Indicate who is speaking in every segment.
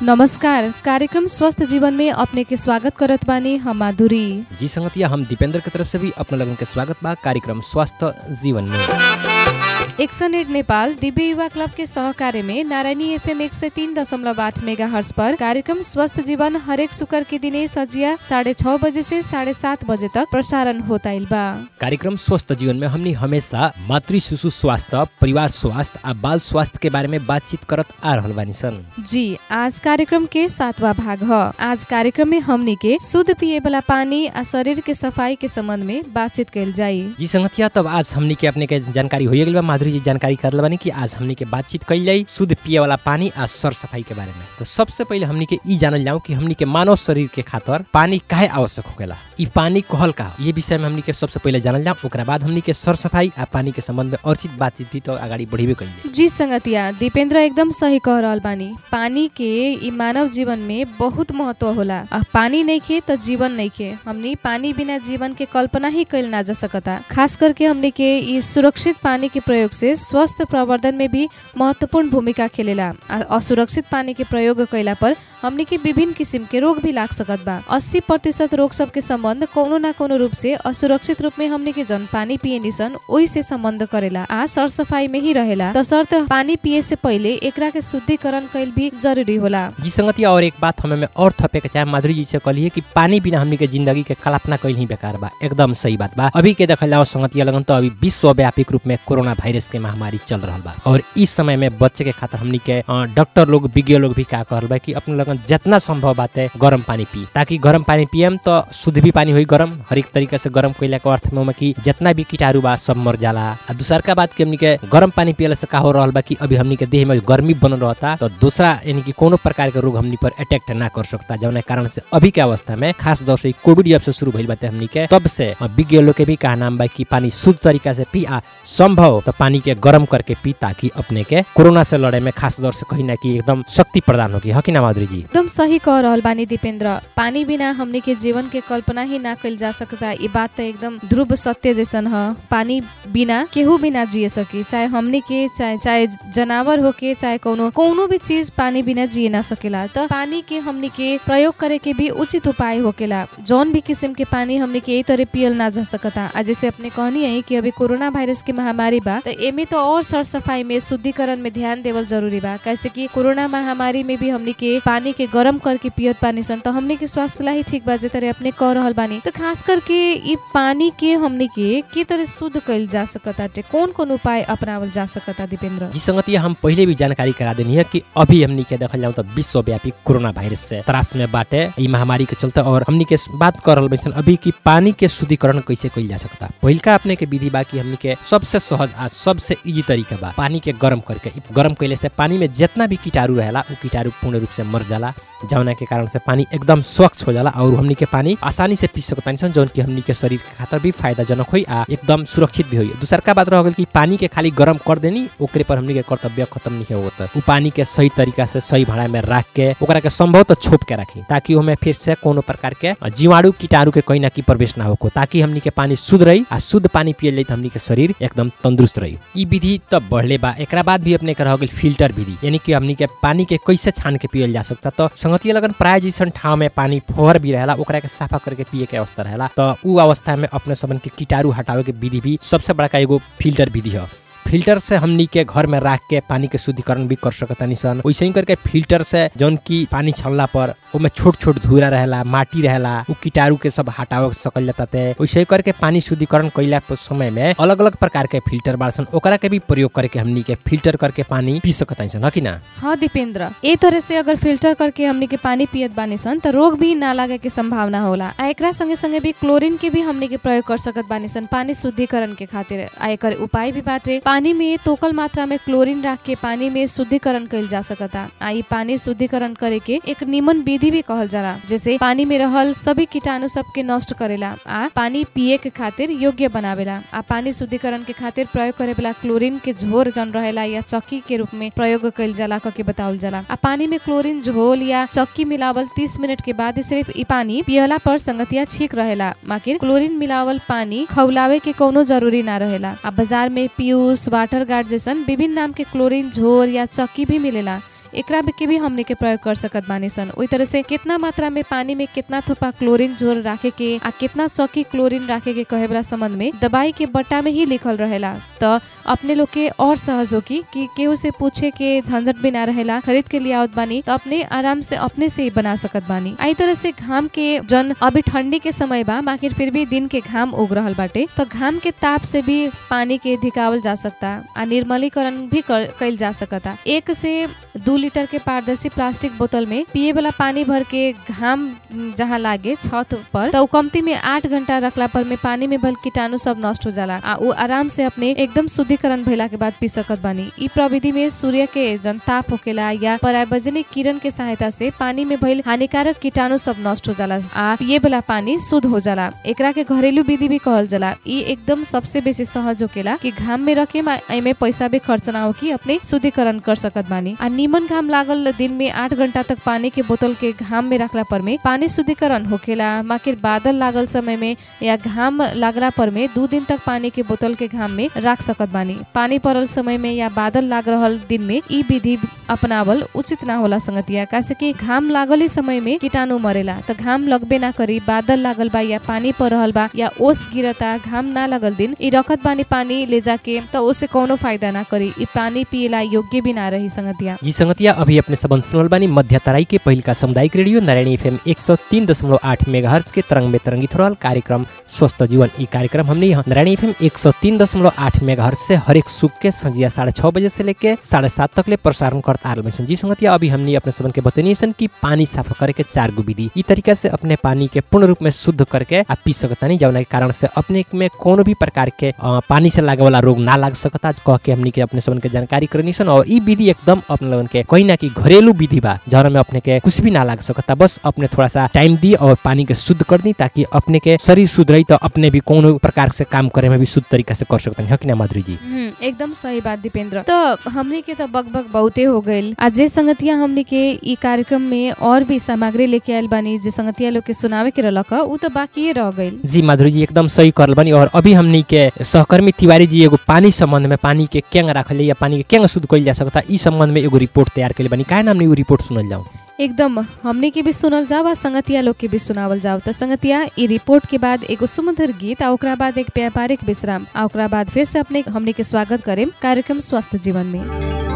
Speaker 1: नमस्कार कार्यक्रम स्वस्थ जीवन में अपने के स्वागत करत बानी हम माधुरी
Speaker 2: जी संगतिया हम दीपेंद्र की तरफ से भी अपना लगन के स्वागत बा कार्यक्रम स्वास्थ्य जीवन में
Speaker 1: action aid Nepal Divya Yuva club के सहकार्य में नारायणी एफएम एक सौ तीन दशमलव आठ मेगा हर्स पर कार्यक्रम स्वस्थ जीवन हरेक शुक्र के दिने सजिया साढ़े छह बजे से साढ़े सात बजे तक प्रसारण होता बा
Speaker 2: कार्यक्रम स्वस्थ जीवन में हमनी हमेशा मातृ शिशु स्वास्थ्य परिवार स्वास्थ्य आ बाल स्वास्थ्य के बारे में बातचीत करत आ रहल बानी सन
Speaker 1: जी आज कार्यक्रम के सातवा भाग ह आज कार्यक्रम में हमनी के शुद्ध पिए वाला पानी आ शरीर के सफाई के संबंध में बातचीत कल जाई
Speaker 2: जी संगतिया तब आज हमनी के अपने के जानकारी हो गई बा माधुरी जी जानकारी कर बानी कि आज हमनी के बातचीत कल जाई शुद्ध पिए वाला पानी आ सर सफाई के बारे में तो सबसे पहले हमनी के ई जानल जाऊं कि हमनी के मानव शरीर के खातिर पानी काहे आवश्यक होखेला ई पानी कहल का ये विषय में हमनी के सबसे पहले जानल जाऊं ओकरा बाद हमनी के सर सफाई आ पानी के संबंध में और चीज बातचीत भी तो अगाडि बढ़ेबे कइले
Speaker 1: जी संगतिया दीपेंद्र एकदम सही कह रहल बानी पानी के ई मानव जीवन में बहुत महत्व होला आ पानी नहीं खे तो जीवन नहीं खे हमनी पानी बिना जीवन के कल्पना ही कइल ना जा सकता खास करके हमनी के ई सुरक्षित पानी के प्रयोग से स्वास्थ्य प्रवर्धन में भी महत्वपूर्ण भूमिका खेलेला आ असुरक्षित पानी के प्रयोग कैला पर हमनी के विभिन्न किसिम के रोग भी लाग सकत बा अस्सी प्रतिशत रोग सब के संबंध कोनो ना कोनो रूप से असुरक्षित रूप में हमनी के जन पानी पिए निसन ओही से संबंध करेला आ सर सफाई में ही रहेला तसर्थ पानी पिए से पहले एकरा के शुद्धिकरण कैल भी जरूरी होला
Speaker 2: जी संगतिया और एक बात हमें में और थपे के चाहे माधुरी जी से कहलिए कि पानी बिना हमनी के जिंदगी के कल्पना कइल ही बेकार बा एकदम सही बात बा अभी के देखल जाओ संगतिया लगन तो अभी विश्वव्यापी रूप में कोरोना वायरस के महामारी चल रहा बा और इस समय में बच्चे के खातिर हमनी के अ, डॉक्टर लोग विज्ञ लोग भी का कहल बा कि अपने लगन जितना संभव बाटे गर्म पानी पी ताकि गर्म पानी पियम तो शुद्ध भी पानी होई गर्म हर एक तरीका से गर्म कइला के अर्थ में कि जितना भी कीटाणु बा सब मर जाला आ दूसर का बात कि हमनी के गर्म पानी पियला से का हो रहल बा कि अभी हमनी के देह में गर्मी बनल रहता तो दूसरा यानी कि कोनो प्रकार के रोग हमनी पर अटैक ना कर सकता जौन कारण से अभी के अवस्था में खास तौर से कोविड जब से शुरू भइल बाटे हमनी के तब से अ, विज्ञ लोग के भी कहा नाम बा कि पानी शुद्ध तरीका से पी आ संभव तो पानी के गर्म करके पी ताकि अपने के कोरोना से लड़े में खास तौर से कहीं ना कि एकदम शक्ति प्रदान होगी है कि ना माधुरी जी
Speaker 1: एकदम सही कह रहल बानी दीपेंद्र पानी बिना हमनी के जीवन के कल्पना ही ना कइल जा सकता ई बात तो एकदम ध्रुव सत्य जैसन ह पानी बिना केहू भी ना जिए सकी चाहे हमनी के चाहे चाहे जनावर हो के चाहे कोनो कोनो भी चीज पानी बिना जिए ना सकेला तो पानी के हमनी के प्रयोग करे के भी उचित उपाय होकेला जौन भी किस्म के पानी हमनी के यही तरह पियल ना जा सकता आ जैसे अपने कहनी है कि अभी कोरोना वायरस के महामारी बा तो एमे तो और सर सफाई में शुद्धिकरण में ध्यान देवल जरूरी बा कैसे कि कोरोना महामारी में भी हमनी के पानी के गर्म करके पियत पानी सन तो हमनी के स्वास्थ्य ला ही ठीक बा जे तरह अपने कह रहल बानी तो खास करके ई पानी के हमनी के के तरह शुद्ध कइल जा सकता कौन कौन उपाय अपनावल जा सकता दीपेंद्र
Speaker 2: जी संगतिया हम पहले भी जानकारी करा देनी है कि अभी हमनी के देखल जाऊं तो विश्वव्यापी कोरोना वायरस से त्रास में बाटे ई महामारी के चलते और हमनी के बात कर रहल बैसन अभी कि पानी के शुद्धिकरण कैसे कइल जा सकता पहिलका अपने के विधि बा कि हमनी के सबसे सहज आ सबसे इजी तरीका बा पानी के गर्म करके ई गर्म कइले से पानी में जितना भी कीटाणु रहेला उ कीटाणु पूर्ण रूप से मर जाला जौना के कारण से पानी एकदम स्वच्छ हो जाला और हमनी के पानी आसानी से पी सकतानी सन जौन की हमनी के शरीर के खातिर भी फायदाजनक होई आ एकदम सुरक्षित भी होई दूसर का बात रह गइल कि पानी के खाली गर्म कर देनी ओकरे पर हमनी के कर्तव्य खत्म नहीं होता उ पानी के सही तरीका से सही भाड़ा में रख के ओकरा के संभव तो छोप के रखी ताकि ओमे फिर से कोनो प्रकार के जीवाणु कीटाणु के कहीं ना कहीं प्रवेश ना होको ताकि हमनी के पानी शुद्ध रही आ शुद्ध पानी पिए ले हमनी के शरीर एकदम तंदुरुस्त रही ई विधि तो बढ़ले बा एकरा बाद भी अपने के रह गइल फिल्टर विधि यानी कि हमनी के पानी के कैसे छान के पियल जा सकता तो संगतिया लगन प्राय जैसन ठाव में पानी फोहर भी रहेला ओकरा के साफा करके पिए के अवस्था रहेला तो उ अवस्था में अपने सबन के कीटाणु हटावे के विधि भी सबसे बड़का एगो फिल्टर विधि है फिल्टर से हमनी के घर में रख के पानी के शुद्धिकरण भी कर सकतानी सन वैसे ही करके फिल्टर से जौन की पानी छलला पर ओमे छोट छोट धूरा रहेला माटी रहेला उ कीटाणु के सब हटावे सकल जाता थे वैसे ही करके पानी शुद्धिकरण कैला के समय में अलग अलग प्रकार के फिल्टर बाड़सन ओकरा के भी प्रयोग करके हमनी के फिल्टर करके पानी पी सकतानी सन है कि ना
Speaker 1: हाँ दीपेंद्र ए तरह से अगर फिल्टर करके हमनी के पानी पियत बानी सन तो रोग भी ना लागे के संभावना होला आ एकरा संगे संगे भी क्लोरीन के भी हमनी के प्रयोग कर सकत बानी सन पानी शुद्धिकरण के खातिर आ एकर उपाय भी बाटे पानी में तोकल मात्रा में क्लोरीन रख के पानी में शुद्धिकरण कइल जा सकता आ ई पानी शुद्धिकरण करे के एक निमन विधि भी कहल जाला जैसे पानी में रहल सभी कीटाणु सब के नष्ट करेला आ पानी पिए के खातिर योग्य बनावेला आ पानी शुद्धिकरण के खातिर प्रयोग करे वाला क्लोरीन के झोर जन रहेला या चक्की के रूप में प्रयोग कइल जाला कके बतावल जाला आ पानी में क्लोरीन झोल या चक्की मिलावल 30 मिनट के बाद ही सिर्फ ई पानी पियला पर संगतिया ठीक रहेला माकिर क्लोरीन मिलावल पानी खौलावे के कोनो जरूरी ना रहेला आ बाजार में पीयूष वाटर गार्ड जैसन विभिन्न नाम के क्लोरीन झोर या चक्की भी मिलेला एकरा में के भी हमने के प्रयोग कर सकत बानी सन ओई तरह से कितना मात्रा में पानी में कितना थोपा क्लोरीन जोर राखे के आ कितना चौकी क्लोरीन राखे के कहे वाला संबंध में दवाई के बट्टा में ही लिखल रहेला तो अपने लोग के और सहज होगी कि केहू से पूछे के झंझट भी ना रहेला खरीद के लिए आवत बानी तो अपने आराम से अपने से ही बना सकत बानी आई तरह से घाम के जन अभी ठंडी के समय बा बाकी फिर भी दिन के घाम उग रहल बाटे तो घाम के ताप से भी पानी के धिकावल जा सकता आ निर्मलीकरण भी कर- कइल जा सकता एक से दू लीटर के पारदर्शी प्लास्टिक बोतल में पिए वाला पानी भर के घाम जहाँ लागे छत पर तो उ कमती में आठ घंटा रखला पर में पानी में भल कीटाणु सब नष्ट हो जाला आ उ आराम से अपने एकदम शुद्धिकरण भइला के बाद पी सकत बानी इ प्रविधि में सूर्य के जन ताप होकेला या परावैजनिक किरण के सहायता से पानी में भइल हानिकारक कीटाणु सब नष्ट हो जाला आ पिए वाला पानी शुद्ध हो जाला एकरा के घरेलू विधि भी कहल जाला इ एकदम सबसे बेसी सहज होकेला कि घाम में रखे मा एमे पैसा भी खर्च ना हो कि अपने शुद्धिकरण कर सकत बानी आ निमन घाम लागल दिन में आठ घंटा तक पानी के बोतल के घाम में रखला पर में पानी शुद्धिकरण होकेला माकिर बादल लागल समय में या घाम लागला पर में दू दिन तक पानी के बोतल के घाम में राख सकत बानी पानी पड़ल समय में या बादल लाग रहल दिन में इ विधि अपनावल उचित ना होला संगतिया कासे कि घाम लागल ही समय में कीटाणु मरेला त घाम लगबे ना करी बादल लागल बा या पानी पड़ रहल बा या ओस गिरता घाम ना लगल दिन इ रखत बानी पानी ले जाके त ओसे कोनो फायदा ना करी इ पानी पिएला योग्य भी ना रही संगतिया
Speaker 2: जी संगतिया अभी अपने सबन सुनल बानी मध्य तराई के पहिल का सामुदायिक रेडियो नारायणी एफएम एक सौ तीन दशमलव आठ मेगा के तरंग में तरंगित रहल कार्यक्रम स्वस्थ जीवन ई कार्यक्रम हमने यहाँ नारायणी एफएम एक सौ तीन दशमलव आठ मेगा से हरेक सुख के संजिया साढ़े छः बजे से लेके साढ़े सात तक ले प्रसारण करता आ रहल बानी सन। जी संगतिया अभी हमने अपने सबन के बतनी सन कि पानी साफ करे के चार गो विधि ई तरीका से अपने पानी के पूर्ण रूप में शुद्ध करके आ पी सकतानी जौना के कारण से अपने में कोनो भी प्रकार के अ, पानी से लागे वाला रोग ना लाग सकता कह के हमनी के अपने सबन के जानकारी करनी सन और ई विधि एकदम अपने लोगन के कहीं ना कि घरेलू विधि बा जौना में अपने के कुछ भी ना लाग सकता बस अपने थोड़ा सा टाइम दी और पानी के शुद्ध कर दी ताकि अपने के शरीर शुद्ध रही तो अपने भी कोनो प्रकार से काम करे में भी शुद्ध तरीका से कर सकते हैं कि ना माधुरी जी
Speaker 1: हम्म, एकदम सही बात दीपेंद्र तो हमने के तो बग बग बहुते हो गइल आज जे संगतिया हमने के ई कार्यक्रम में और भी सामग्री लेके आयल बानी जे संगतिया लोग के सुनावे के रहलक ह, उ तो बाकी रह गइल
Speaker 2: जी माधुरी जी एकदम सही करल बनी और अभी हमनी के सहकर्मी तिवारी जी एगो पानी संबंध में पानी के केंग रखल या पानी के केंग शुद्ध कइल जा सकता ई संबंध में एगो रिपोर्ट तैयार कइले बनी काहे ना हमनी उ रिपोर्ट सुनल जाऊं
Speaker 1: एकदम हमने के भी सुनल जाओ आ संगतिया लोग के भी सुनावल जाओ त संगतिया ई रिपोर्ट के बाद एगो सुमधुर गीत आ ओकरा बाद एक व्यापारिक विश्राम आ ओकरा बाद फिर से अपने हमने के स्वागत करेम कार्यक्रम स्वस्थ जीवन में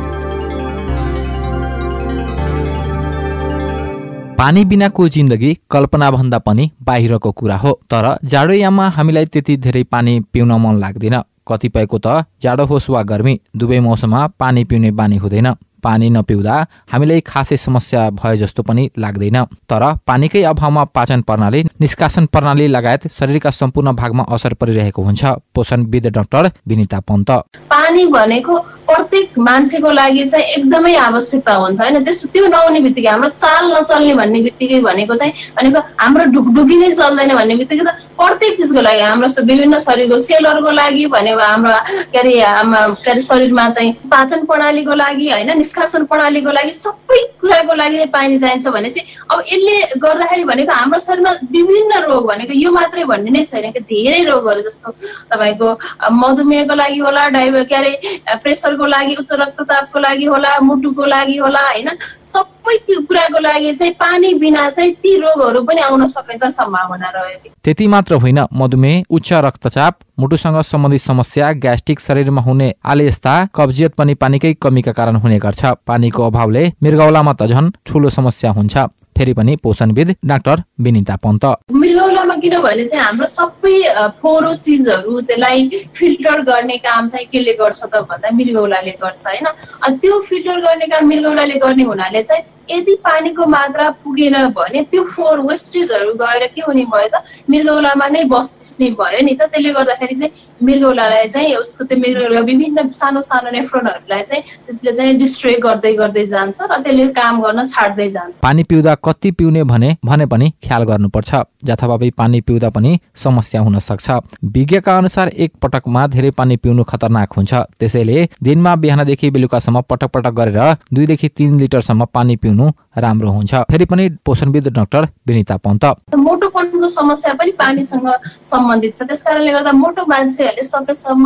Speaker 3: पानी बिनाको जिन्दगी कल्पनाभन्दा पनि बाहिरको कुरा हो तर जाडोयाममा हामीलाई त्यति धेरै पानी पिउन मन लाग्दैन कतिपयको त जाडो होस् वा गर्मी दुवै मौसममा पानी पिउने बानी हुँदैन पानी नपिउँदा हामीलाई खासै समस्या भए जस्तो पनि लाग्दैन तर पानीकै अभावमा पाचन प्रणाली निष्कासन प्रणाली लगायत शरीरका सम्पूर्ण भागमा असर परिरहेको हुन्छ पोषणविद डाक्टर विनिता पन्त
Speaker 4: पानी भनेको प्रत्येक मान्छेको लागि चाहिँ एकदमै आवश्यकता हुन्छ होइन त्यस त्यो नहुने बित्तिकै हाम्रो चाल नचल्ने भन्ने बित्तिकै भनेको चाहिँ भनेको हाम्रो ढुकढुकी नै चल्दैन भन्ने बित्तिकै त प्रत्येक चिजको लागि हाम्रो स- विभिन्न शरीरको सेलहरूको लागि भनेको हाम्रो के अरे हाम- के अरे शरीरमा चाहिँ पाचन प्रणालीको लागि होइन निष्कासन प्रणालीको लागि सबै कुराको लागि नै पानी चाहिन्छ भने चाहिँ अब यसले गर्दाखेरि भनेको हाम्रो शरीरमा विभिन्न रोग भनेको यो मात्रै भन्ने नै छैन कि धेरै रोगहरू जस्तो तपाईँको अ, मधुमेहको लागि होला डाइबे के अरे अ, प्रेसरको लागि उच्च रक्तचापको लागि होला मुटुको लागि होला होइन सबै त्यो कुराको लागि चाहिँ पानी बिना चाहिँ ती रोगहरू पनि आउन सक्ने चाहिँ सम्भावना रहेको
Speaker 3: त्यति मात्र होइन मधुमेह उच्च रक्तचाप मुटुसँग सम्बन्धित समस्या ग्यास्ट्रिक शरीरमा हुने आलेस्ता कब्जियत पनि पानीकै कमीका कारण हुने गर्छ पानीको अभावले मृगौलामा त झन् ठुलो समस्या हुन्छ फेरि पनि पोषणविद डाक्टर विनिता पन्त
Speaker 4: मृगौलामा किनभने चाहिँ हाम्रो सबै अ, फोहोरो चिजहरू त्यसलाई फिल्टर गर्ने काम चाहिँ कसले गर्छ त भन्दा मृगौलाले गर्छ होइन अनि त्यो फिल्टर गर्ने काम मृगौलाले गर्ने हुनाले चाहिँ यदि पानीको मात्रा पुगेन भने त्यो फोहोर वेस्टेजहरू गएर के हुने भयो त मृगौलामा नै बस्ने भयो नि त त्यसले गर्दाखेरि चाहिँ मृगौलालाई चाहिँ उसको त्यो मृगौला विभिन्न सानो सानो नेफ्रोनहरूलाई चाहिँ त्यसले चाहिँ डिस्ट्रोय गर्दै गर्दै जान्छ र त्यसले काम गर्न छाड्दै जान्छ
Speaker 3: पानी पिउँदा कति पिउने भने भने पनि ख्याल गर्नुपर्छ जथाभावी पानी पिउँदा पनि समस्या हुन सक्छ विज्ञका अनुसार एक पटकमा धेरै पानी पिउनु खतरनाक हुन्छ त्यसैले दिनमा बिहानदेखि बेलुकासम्म पटक पटक गरेर दुईदेखि तिन लिटरसम्म पानी पिउनु राम्रो हुन्छ फेरि पनि पोषणविद डाक्टर विनिता पन्त
Speaker 4: मोटोपनको समस्या पनि पानीसँग सम्बन्धित छ त्यस कारणले गर्दा मोटो मान्छेहरूले सकेसम्म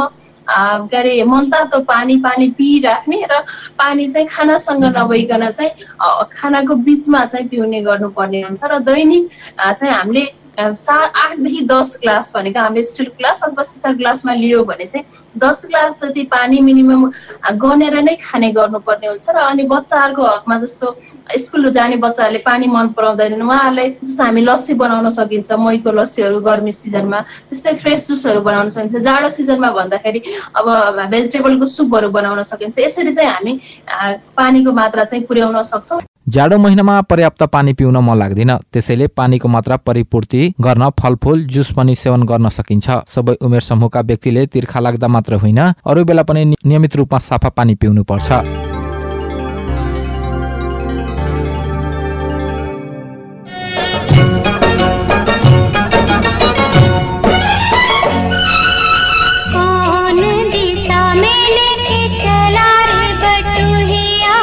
Speaker 4: अ, के अरे मनतातो पानी पानी पिराख्ने र पानी चाहिँ खानासँग नभइकन चाहिँ अ, खानाको बिचमा चाहिँ पिउने गर्नुपर्ने हुन्छ र दैनिक अ, चाहिँ हामीले अ, सा आठदेखि दस ग्लास भनेको हामीले स्टिल ग्लास अथवा सिसा ग्लासमा लियो भने चाहिँ दस ग्लास जति पानी मिनिमम अ, गनेर नै खाने गर्नुपर्ने हुन्छ र अनि बच्चाहरूको हकमा जस्तो स्कुल जाने बच्चाहरूले पानी मन पराउँदैनन् उहाँहरूलाई जस्तो हामी लस्सी बनाउन सकिन्छ महीको लस्सीहरू गर्मी सिजनमा त्यस्तै फ्रेस जुसहरू बनाउन सकिन्छ जाडो सिजनमा भन्दाखेरि अब भेजिटेबलको सुपहरू बनाउन सकिन्छ यसरी चाहिँ हामी अ, पानीको मात्रा चाहिँ पुर्याउन सक्छौँ
Speaker 3: जाडो महिनामा पर्याप्त पानी पिउन मन लाग्दैन त्यसैले पानीको मात्रा परिपूर्ति गर्न फलफुल जुस पनि सेवन गर्न सकिन्छ सबै उमेर समूहका व्यक्तिले तिर्खा लाग्दा मात्र होइन अरू बेला पनि नि- नियमित रूपमा सफा पानी पिउनु पर्छ
Speaker 5: कौन दिशा में लेके चला रे बटुहिया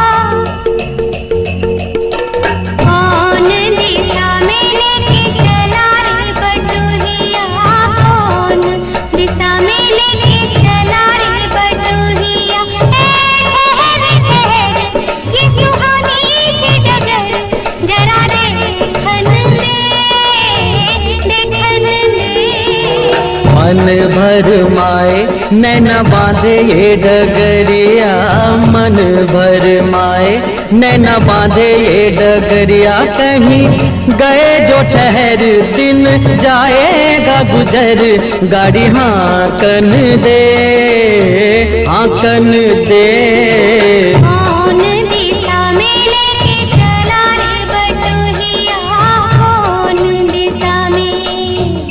Speaker 5: कौन दिशा में लेके चला रे बटुहिया कौन दिशा में लेके चला रे बटुहिया ए ठहर ठहर ये सुहानी सी डगर जरा देखन दे देखन दे
Speaker 6: मन भर माए नैना बांधे ये डगरिया मन भर माए नैना बांधे ये डगरिया कहीं गए जो ठहर दिन जाएगा गुजर गाड़ी हाँकन दे हाँकन दे
Speaker 5: कौन दिशा में लेके चला रे बटुहिया कौन दिशा में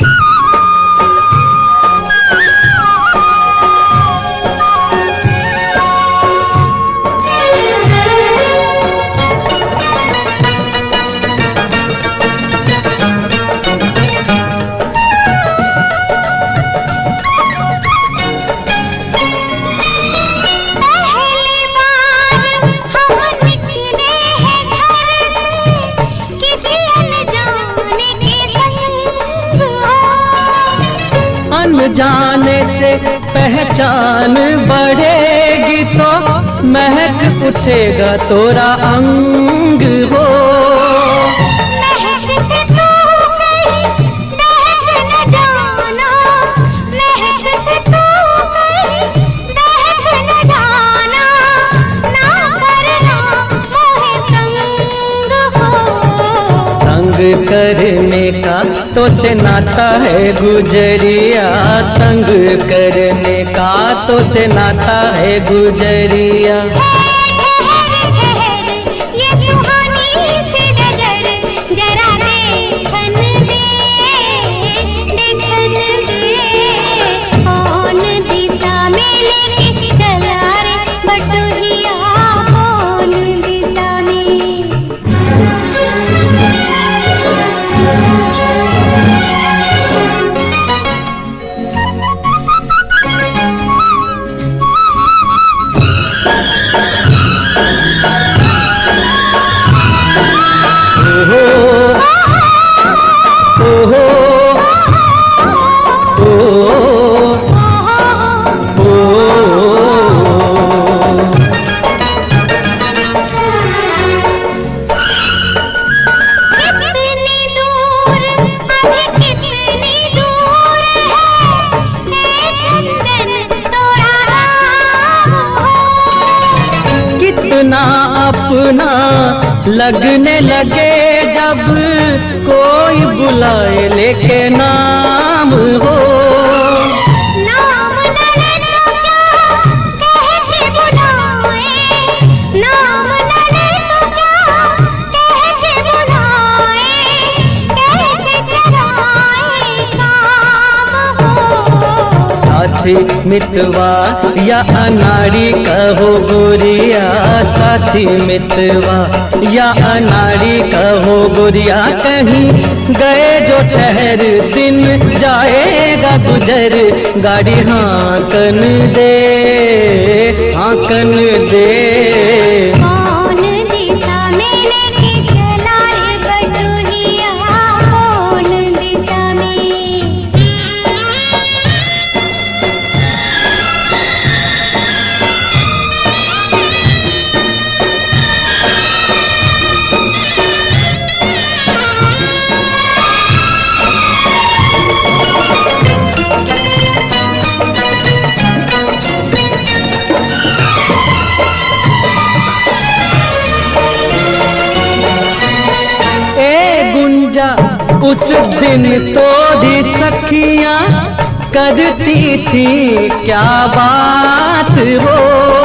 Speaker 5: पहली बार हम निकले हैं घर से किसी अनजाने के संग हो
Speaker 6: अनजाने से पहचान बढ़ेगी तो महक उठेगा तोरा अंग हो
Speaker 5: महक से तू कहीं दहक न जाना महक से तू कहीं दहक न जाना ना करना मोहे तंग हो
Speaker 6: तंग करने का तो से नाता है गुजरिया तंग करने का तो से नाता है गुजरिया
Speaker 5: ठहर ठहर ये सुहानी सी डगर जरा देखन दे देखन दे कौन दिशा में लेके चला रे बटुहिया कौन दिशा में
Speaker 6: ओहो ओहो ओहो
Speaker 5: कितनी दूर अभी कितनी दूर है ए चंदन तोरा राम हो
Speaker 6: कितना अपना लगने लगे जब कोई बुलाए लेके नाम हो
Speaker 5: नाम न ले तो क्या कह के बुलाए नाम न ले तो क्या कह के बुलाए कैसे चराए काम हो
Speaker 6: साथी मितवा या अनाड़ी कहो गोरिया साथी मितवा या अनाड़ी कहो गोरिया कहीं गए जो ठहर दिन जाएगा गुजर गाड़ी हाँकन दे हाँकन दे
Speaker 5: कौन दिशा में लेके चला रे बटुहिया कौन दिशा में
Speaker 6: उस दिन तो भी सखियां करती थी क्या बात हो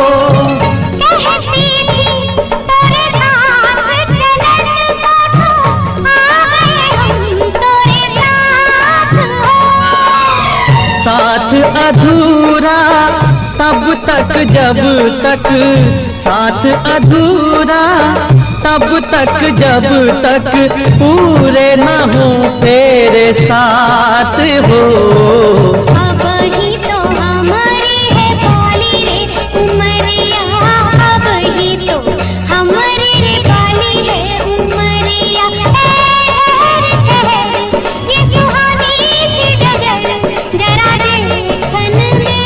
Speaker 5: कहती थी तेरे साथ चलन बसो आ गए हम तेरे साथ हो
Speaker 6: साथ अधूरा तब तक जब तक साथ अधूरा तब तक जब तक पूरे न हो तेरे साथ हो
Speaker 5: अब ही तो हमारी है बाली रे उमरिया अब ही तो हमारी रे बाली है उमरिया ठहर, ठहर, ये सुहानी सी डगर जरा देखन दे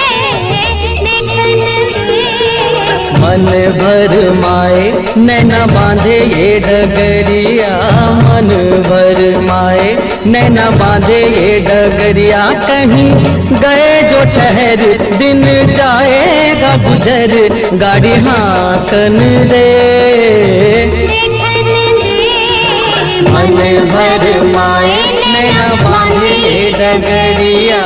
Speaker 5: देखन दे
Speaker 6: मन भर माए नैना बांधे ये डगरिया मन भर माए नैना बांधे ये डगरिया कहीं गए जो ठहर दिन जाएगा गुजर गाड़ी हाकन दे
Speaker 5: देखन दे
Speaker 6: मन भर माए नैना बांधे ये डगरिया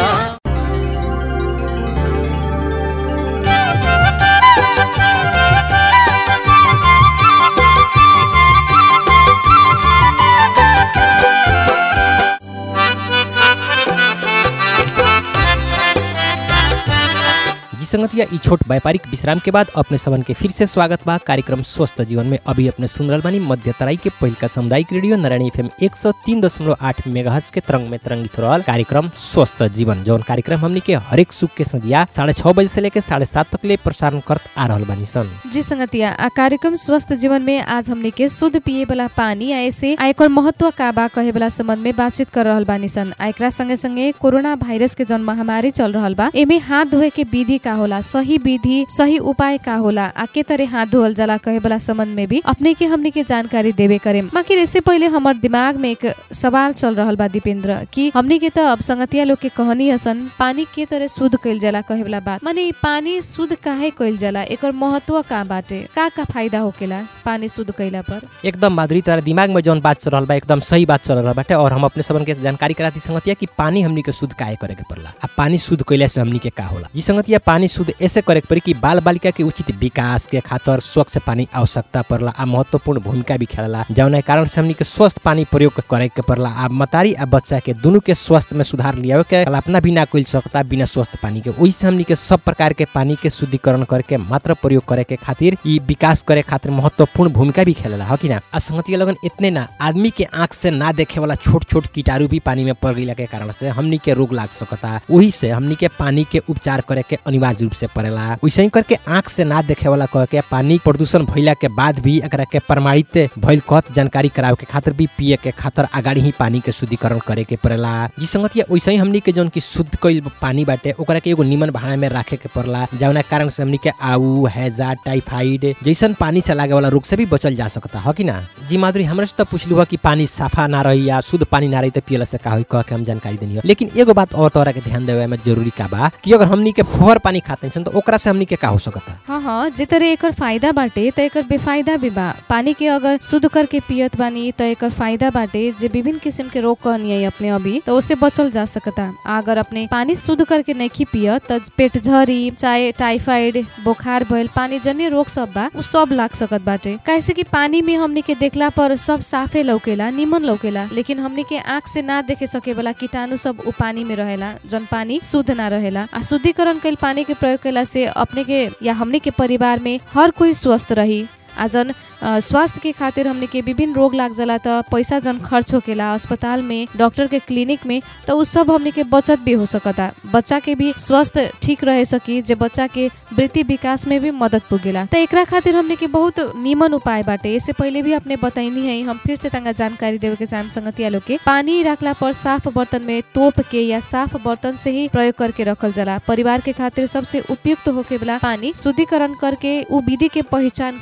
Speaker 2: जी संगतिया ई छोट व्यापारिक विश्राम के बाद अपने सबन के फिर से स्वागत बा कार्यक्रम स्वस्थ जीवन में अभी अपने सुन रहल बानी मध्य तराई के पहिलका सामुदायिक रेडियो नारायणी एफएम एक सौ तीन दशमलव आठ मेगाहर्ट्ज के तरंग में तरंगित रहल कार्यक्रम स्वस्थ जीवन जौन कार्यक्रम हमनी के हरेक सुख के संध्या साढ़े छह बजे से लेकर साढ़े सात तक ले प्रसारण करत आ रहल बानी सन
Speaker 1: जी संगतिया आ कार्यक्रम स्वस्थ जीवन में आज हमने के शुद्ध पिए वाला पानी आ ऐसे आ एकर महत्व का बा कहे वाला संबंध में बातचीत कर रहल बानी सन आ एकरा संगे संगे कोरोना वायरस के जौन महामारी चल रहल बा एमे हाथ धोए के विधि का होला सही विधि सही उपाय का होला आ के तरह हाथ धोअल जाला कहे वाला संबंध में भी अपने के हमने के जानकारी देवे करे बाकी इससे पहले हमार दिमाग में एक सवाल चल रहल बा दीपेंद्र कि हमने के तो अब संगतिया लोग के कहनी हसन पानी के तरह शुद्ध कइल जाला कहे वाला बात माने ई पानी शुद्ध काहे कइल जाला एकर महत्व का बाटे का का फायदा होकेला पानी शुद्ध कइला पर
Speaker 2: एकदम माधुरी तोरा दिमाग में जौन बात चल रहल बा एकदम सही बात चल रहल बाटे और हम अपने सबन के जानकारी कराती संगतिया कि पानी हमनी के शुद्ध काहे करे के पड़ला आ पानी शुद्ध कइले से हमनी के का होला जी संगतिया पानी शुद्ध ऐसे करे के पड़ी कि बाल बालिका के उचित विकास के खातिर स्वच्छ पानी आवश्यकता पड़ला आ महत्वपूर्ण भूमिका भी खेलला जौन कारण से हमनी के स्वस्थ पानी प्रयोग करे के पड़ला आ मतारी आ बच्चा के दोनों के स्वास्थ्य में सुधार लियावे के कल्पना भी ना कइल सकता बिना स्वस्थ पानी के ओहि से हमनी के सब प्रकार के पानी के शुद्धिकरण करके मात्र प्रयोग करे के खातिर ई विकास करे खातिर महत्वपूर्ण भूमिका भी खेलेला हो कि ना आ संगतिया लगन इतने ना आदमी के आंख से ना देखे वाला छोट छोट कीटाणु भी पानी में पड़ गईला के कारण से हमनी के रोग लाग सकता वही से हमनी के पानी के उपचार करे के अनिवार्य रूप से पड़ेला वैसे ही करके आंख से ना देखे वाला कह के पानी प्रदूषण भइला के बाद भी एकरा के प्रमाणित भइल कहत जानकारी करावे के खातिर भी पिए के खातिर अगाड़ी ही पानी के शुद्धिकरण करे के पड़ेला जी संगतिया वैसे ही हमनी के जौन की शुद्ध कइल पानी बाटे ओकरा के एगो निमन भाड़ा में राखे के पड़ला जौना कारण से हमनी के आऊ हैजा टाइफाइड जैसन पानी से लागे वाला रोग से भी बचल जा सकता है कि ना जी माधुरी हमरा से तो पूछलू कि पानी साफा ना रही या शुद्ध पानी ना रही तो पियला से का होई कह के हम जानकारी देनी हो लेकिन एगो बात और तोरा के ध्यान देवे में जरूरी का बा कि अगर हमनी के फोहर पानी खाते हैं तो ओकरा से हमनी के का हो सकता
Speaker 1: हाँ हाँ जे तरह एकर फायदा बाटे त एकर बेफायदा भी बा पानी के अगर शुद्ध करके पियत बानी त एकर फायदा बाटे जे विभिन्न किस्म के रोग कहनी है अपने अभी तो उससे बचल जा सकता आ अगर अपने पानी शुद्ध करके नहीं पियत त पेट झरी चाहे टाइफाइड बुखार भइल पानी जन्य रोग सब बा उ सब लाग सकत बाटे कैसे कि पानी में हमनी के देखला पर सब साफे लौकेला निमन लौकेला लेकिन हमनी के आँख से ना देखे सके वाला कीटाणु सब उ पानी में रहेला जन पानी शुद्ध ना रहेला आ शुद्धिकरण कइल पानी के प्रयोग कइला से अपने के या हमने के परिवार में हर कोई स्वस्थ रही आ जन अ, स्वास्थ्य के खातिर हमने के विभिन्न रोग लाग जाला त पैसा जन खर्च होकेला अस्पताल में डॉक्टर के क्लिनिक में त उ सब हमने के बचत भी हो सकता बच्चा के भी स्वस्थ ठीक रहे सकी जे बच्चा के वृद्धि विकास में भी मदद पुगेला त एकरा खातिर हमने के बहुत निमन उपाय बाटे इससे पहले भी अपने बताइनी है हम फिर से तंगा जानकारी देवे के चाहम संगतिया लोग के पानी रखला पर साफ बर्तन में तोप के या साफ बर्तन से ही प्रयोग करके रखल जाला परिवार के खातिर सबसे उपयुक्त होके वाला पानी शुद्धिकरण करके उ विधि के पहचान कइल जाला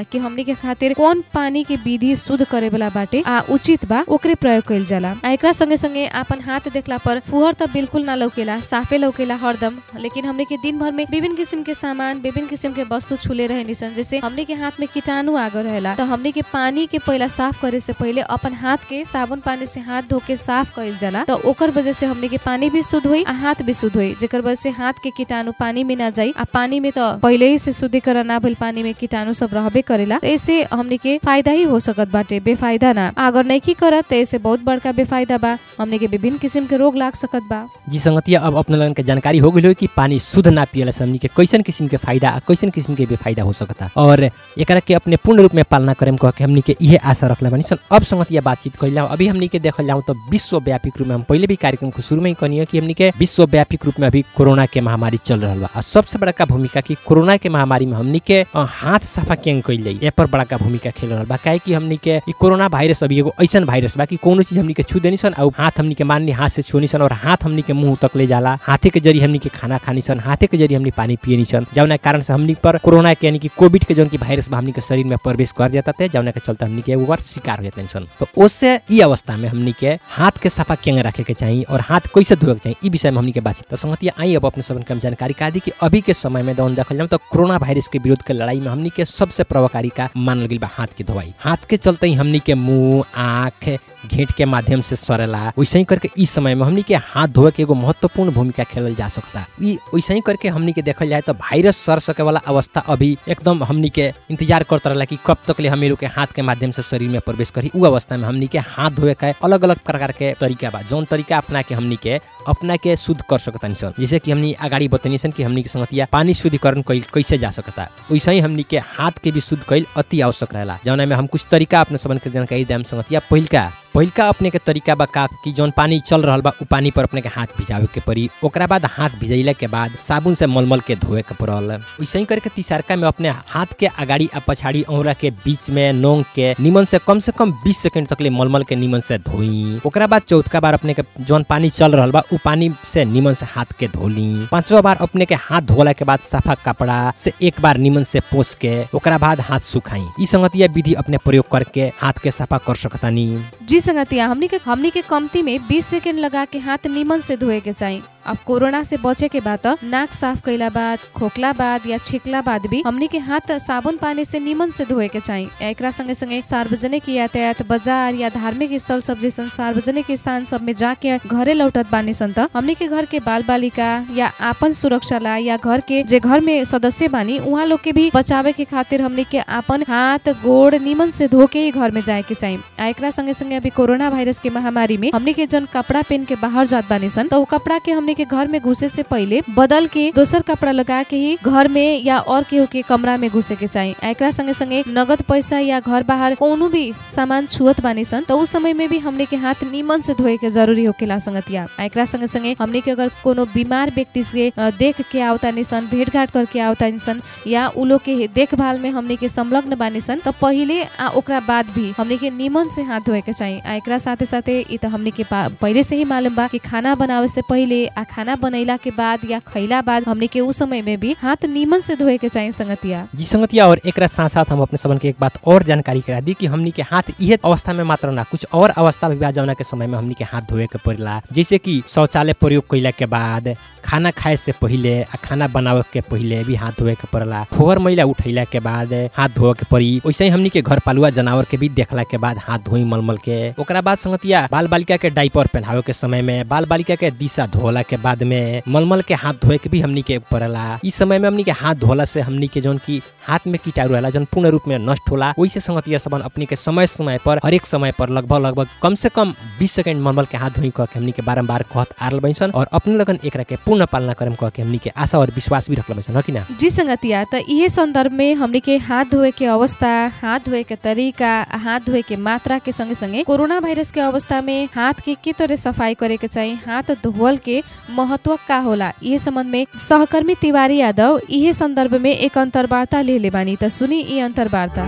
Speaker 1: जाला कि हमनी के खातिर कौन पानी के विधि शुद्ध करे वाला बाटे आ उचित बा ओकरे प्रयोग कइल जाला आ एकरा संगे संगे आपन हाथ देखला पर फुहर त बिल्कुल ना लौकेला साफे लौकेला हरदम लेकिन हमने के दिन भर में विभिन्न किस्म के सामान विभिन्न किस्म के वस्तु छुले रहे निसन जैसे हमने के हाथ में कीटाणु आगर रहेला तो हमने के पानी के पहला साफ करे से पहले अपन हाथ के साबुन पानी से हाथ धो के साफ कइल जाला तो ओकर वजह से हमने के पानी भी शुद्ध हुई आ हाथ भी शुद्ध हुई जेकर वजह से हाथ के कीटाणु पानी में ना जाई आ पानी में तो पहले ही से शुद्धिकरण ना भइल पानी में कीटाणु सब रहबे करेला तो ऐसे हमने के फायदा ही हो सकत बाटे बेफायदा ना अगर नहीं करत तो ऐसे बहुत बड़का बेफायदा बा हमने के विभिन्न किस्म के रोग लाग सकत बा
Speaker 2: जी संगतिया अब अपने लगन के जानकारी हो गई कि पानी शुद्ध ना पियला से हमनी के कैसन किस्म के फायदा आ कैसन किस्म के बेफायदा हो सकता और एकरा के अपने पूर्ण रूप में पालना करेम कह के हमनी के इहे आशा रखले बानी सन अब संगतिया बातचीत कइला अभी हमनी के देखल जाऊं तो विश्वव्यापी रूप में हम पहले भी कार्यक्रम को शुरू में ही कहनी कि हमनी के विश्वव्यापी रूप में अभी कोरोना के महामारी चल रहल बा और सबसे बड़का भूमिका कि कोरोना के महामारी में हमनी के अ, हाथ सफा केंग कइल जाई ए पर बड़का भूमिका खेल रहल बा काहे कि हमनी के ई कोरोना वायरस अभी एगो ऐसन वायरस बा कि कोनो चीज हमनी के छू देनी सन और हाथ हमनी के माननी हाथ से छूनी सन और हाथ हमनी के मुंह तक ले जाला हाथे के जरिए हमनी के खाना खानी सन हाथे के जरिए हमनी पानी पियनी सन जौना कारण से हमनी पर कोरोना के यानी कि कोविड के जौन की वायरस बा हमनी के शरीर में प्रवेश कर जाता थे जौना के चलते हमनी के ऊपर शिकार हो जाते सन तो उससे ई अवस्था में हमनी के हाथ के सफा केंग रखे के चाहिए और हाथ कैसे धोए के चाहिए ई विषय में हमनी के बातचीत तो संगतिया आई अब अपने सबन के हम जानकारी का दी कि अभी के समय में जौन देखल जाऊं तो कोरोना वायरस के विरोध के लड़ाई में हमनी के सबसे प्रभावकारी का मानल गई बा हाथ की धोवाई हाथ के चलते ही हमनी के मुंह आँख घेंट के माध्यम से सरेला वैसे ही करके इस समय में हमनी के हाथ धोए के एगो महत्वपूर्ण भूमिका खेलल जा सकता ई वैसे ही करके हमनी के देखल जाए तो वायरस सर सके वाला अवस्था अभी एकदम हमनी के इंतजार करते रहला कि कब तक ले हम लोग के हाथ के माध्यम से शरीर में प्रवेश करी उ अवस्था में हमनी के हाथ धोए के अलग अलग प्रकार के तरीका बा जौन तरीका अपना के हमनी के अपना के शुद्ध कर सकता सन जैसे कि हमनी अगाड़ी बतनी सन कि हमनी के संगतिया पानी शुद्धिकरण कइल कैसे जा सकता वैसे ही हमनी के हाथ के भी शुद्ध कइल अति आवश्यक रहेला जौना में हम कुछ तरीका अपने सबन के जानकारी देम संगतिया पहिलका पहिलका अपने के तरीका बा का कि जौन पानी चल रहल बा उ पानी पर अपने के हाथ भिजावे के पड़ी ओकरा बाद हाथ भिजैला के बाद साबुन से मलमल के धोए के पड़ल वैसे ही करके तीसरका में अपने हाथ के अगाड़ी आ पछाड़ी औरा के बीच में नोंग के निमन से कम से कम 20 सेकंड तक ले मलमल के निमन से धोई ओकरा बाद चौथका बार अपने के जौन पानी चल रहल बा उ पानी से निमन से हाथ के धोली पांचवा बार अपने के हाथ धोला के बाद सफा कपड़ा से एक बार निमन से पोस के ओकरा बाद हाथ सुखाई ई संगतिया विधि अपने प्रयोग करके हाथ के सफा कर सकतानी
Speaker 1: जी संगतिया हमनी के हमनी के कमती में 20 सेकंड लगा के हाथ निमन से धोए के चाहिए अब कोरोना से बचे के बाद त नाक साफ कैला बाद खोखला बाद या छिकला बाद भी हमनी के हाथ साबुन पानी से निमन से धोए के चाहिए एकरा संगे संगे सार्वजनिक यातायात बाजार या धार्मिक स्थल सब जैसन सार्वजनिक स्थान सब में जाके घरे लौटत बानी सन त हमनी के घर के बाल बालिका या आपन सुरक्षा ला या घर के जे घर में सदस्य बानी उहाँ लोग के भी बचावे के खातिर हमनी के आपन हाथ गोड़ निमन से धो के ही घर में जाए के चाहिए आ एकरा संगे संगे अभी कोरोना वायरस के महामारी में हमनी के जन कपड़ा पहन के बाहर जात बानी सन तो उ कपड़ा के हमनी के घर में घुसे से पहले बदल के दोसर कपड़ा लगा के ही घर में या और केहू के कमरा में घुसे के चाहिए आ एकरा संगे संगे नगद पैसा या घर बाहर कोनो भी सामान छुअत बानी सन तो उस समय में भी हमनी के हाथ निमन से धोए के जरूरी होकेला संगतिया आ एकरा संगे संगे हमनी के अगर कोनो बीमार व्यक्ति से अ, देख के आवतानी सन भेंट घाट करके आवतानी सन या उ लोग के देखभाल में हमनी के संलग्न बानी सन तो पहिले आ ओकरा बाद भी हमनी के निमन से हाथ धोए के चाहिए आ एकरा साथे साथे इ त हमनी के पा- पहिले से ही मालूम बा कि खाना बनावे से पहिले आ खाना बनैला के बाद या खैला बाद हमनी के उस समय में भी हाथ निमन से धोए के चाहिए संगतिया
Speaker 2: जी संगतिया और एकरा साथ साथ हम अपने सबन के एक बात और जानकारी करा दी कि हमनी के हाथ इहे अवस्था में मात्र ना कुछ और अवस्था भी बा जौना के समय में हमनी के हाथ धोए के पड़ेला जैसे कि शौचालय प्रयोग कैला के बाद खाना खाए से पहिले आ खाना बनावे के पहिले भी हाथ धोए के पड़ेला फोहर मैला उठैला के बाद हाथ धोए के पड़ी वैसे ही हमनी के घर पालुआ जानवर के भी देखला के बाद हाथ धोई मलमल के ओकरा बाद संगतिया बाल बालिका के डाइपर पहनावे के समय में बाल बालिका के दिशा धोला के बाद में मलमल के हाथ धोए के भी हमनी के पड़ेला इस समय में हमनी के हाथ धोला से हमनी के जौन की हाथ में कीटाणु रहेला जौन पूर्ण रूप में नष्ट होला वैसे संगतिया सबन अपनी के समय समय पर हर एक समय पर लगभग लगभग कम से कम 20 सेकंड मलमल के हाथ धोई कह के हमनी के बारंबार कहत आरल बैसन और अपने लगन एकरा के पूर्ण पालना करम कह के हमनी के आशा और विश्वास भी रखल बैसन ह कि ना
Speaker 1: जी संगतिया त इहे संदर्भ में हमनी के हाथ धोए के अवस्था हाथ धोए के तरीका आ हाथ धोए के मात्रा के संगे संगे कोरोना वायरस के अवस्था में हाथ के के तरह सफाई करे के चाहिए हाथ धोअल के महत्व का होला इहे संबंध में सहकर्मी तिवारी यादव इहे संदर्भ में एक अंतर्वार्ता ले ले बानी त सुनी ई अंतर्वार्ता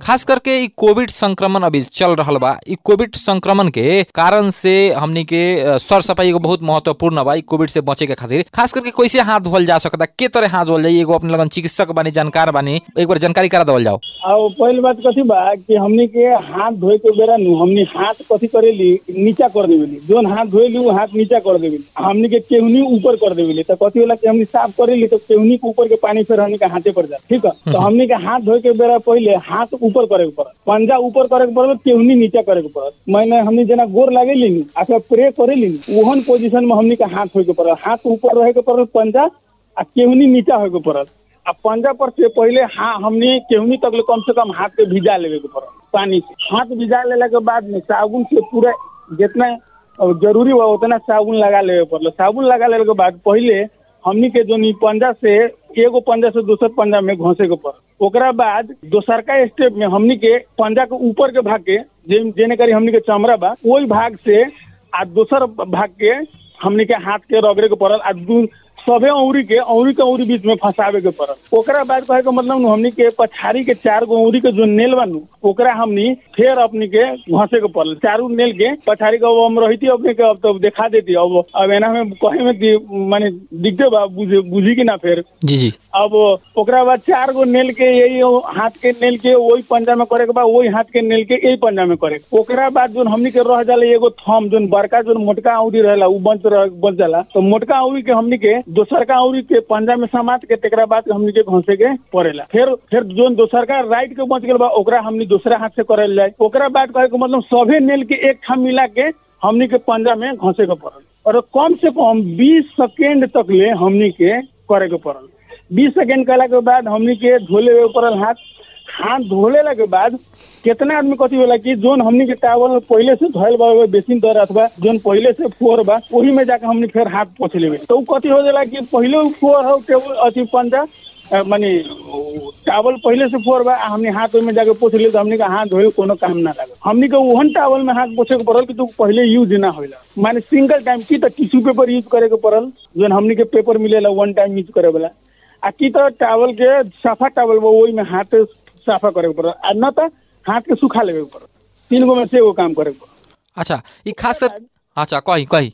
Speaker 3: खास करके ई कोविड संक्रमण अभी चल रहल बा ई कोविड संक्रमण के कारण से हमनी के अ, सर सफाई एगो बहुत महत्वपूर्ण बा ई कोविड से बचे के खातिर खास करके कैसे हाथ धोल जा सकता के तरह हाथ धोल जाई एगो अपने लगन चिकित्सक बानी जानकार बानी एक बार जानकारी करा देवल जाओ
Speaker 7: और पहली बात कथी बा कि हमनी के हाथ धोए के बेरा नु हमनी हाथ कथी करेली नीचा कर देवेली जोन हाथ धोएली वो हाथ नीचा कर देवेली हमनी के केहनी ऊपर कर देवेली तो कथी होला कि हमनी साफ करेली तो केहनी के ऊपर के पानी फिर हमनी के हाथे पर जा ठीक है तो हमनी के हाथ धोए के बेरा पहले हाथ ऊपर करे के पड़त पंजा ऊपर करे के पड़त केहनी नीचा करे के पड़त मैंने हमनी जना गोर लागेली नु अथवा प्रे करेली नु ओहन पोजीशन में हमनी के हाथ धोए के पड़त हाथ ऊपर रहे के पड़त पंजा आ केहनी नीचा होए के पड़त आ पंजा पर से पहले हाँ हमने केहनी तक ले कम से कम हाथ के भिजा लेवे के पड़ल पानी से हाथ भिजा लेला के बाद में साबुन से पूरा जितना अ, जरूरी बा उतना साबुन लगा लेवे पड़ल साबुन लगा लेवे के बाद पहले हमनी के जो नी पंजा से एगो पंजा से दूसर पंजा में घोंसे के पड़ल ओकरा बाद दोसरका स्टेप में हमनी के पंजा के ऊपर के भाग के जे- जेने करी हमनी के चमड़ा बा ओई भाग से आ दोसर भाग के हमनी के हाथ के रगड़े के पड़ल आ दू सभे औरी के औरी के औरी बीच में फंसावे के पड़ल ओकरा बाद कहे के मतलब नु हमनी के पछाड़ी के चार गो औरी के जो नेल बा नु ओकरा हमनी फिर अपनी के घसे के पड़ल चारू नेल के पछाड़ी के अब हम रहिती अपने के अब तो देखा देती अब अब एना में कहे में दी- माने दिखते बा बुझे बुझी कि ना फिर
Speaker 3: जी जी
Speaker 7: अब ओकरा बाद चार गो नेल के यही हाथ के नेल के वही पंजा में करे के बाद वही हाथ के नेल के यही पंजा में करे के। ओकरा बाद जोन हमनी के रह जाला एगो थम जोन बड़का जोन मोटका औरी रहेला उ बंच रह बच जाला तो मोटका औरी के हमनी के दोसरका औरी के पंजा में समात के तेकरा बाद हमनी के घसे के पड़ेला फिर फिर जोन दोसरका राइट के बच गेल बा ओकरा हमनी दूसरा हाथ से करल जाए ओकरा बाद कहे के मतलब सभे नेल के एक ठाम मिला के हमनी के पंजा में घसे के पड़ल और कम से कम बीस सेकेंड तक ले हमनी के करे के पड़ल बीस सेकेंड कला के बाद हमनी के धोले हुए पड़ल हाथ हाथ धोले के बाद कितना आदमी कथी होला कि जोन हमनी के टावल पहले से धोल बा ओए बेसिन दर अथवा जोन पहले से फोर बा वही में जाके हमनी फिर हाथ पोछ लेबे तो उ कथी हो जाला कि पहले उ फोर हो टेबल अथी पंजा अ, माने उ टावल पहले से फोर बा आ हमनी हाथ ओहि में जाके पोछ ले तो हमनी के हाथ धोए कोनो काम ना लागल हमनी के ओहन टावल में हाथ पोछे के पड़ल कि तू पहले यूज ना होला माने सिंगल टाइम की त टिश्यू पेपर यूज करे के पड़ल जोन हमनी के पेपर मिलेला वन टाइम यूज करे वाला आ की त टावल के साफा टावल बा ओहि में हाथ साफा करे के पड़ल आ न त हाथ के सुखा लेवे के पड़ल तीन गो में से एगो काम करे के पड़ल
Speaker 3: अच्छा ई खास कर अच्छा कही कही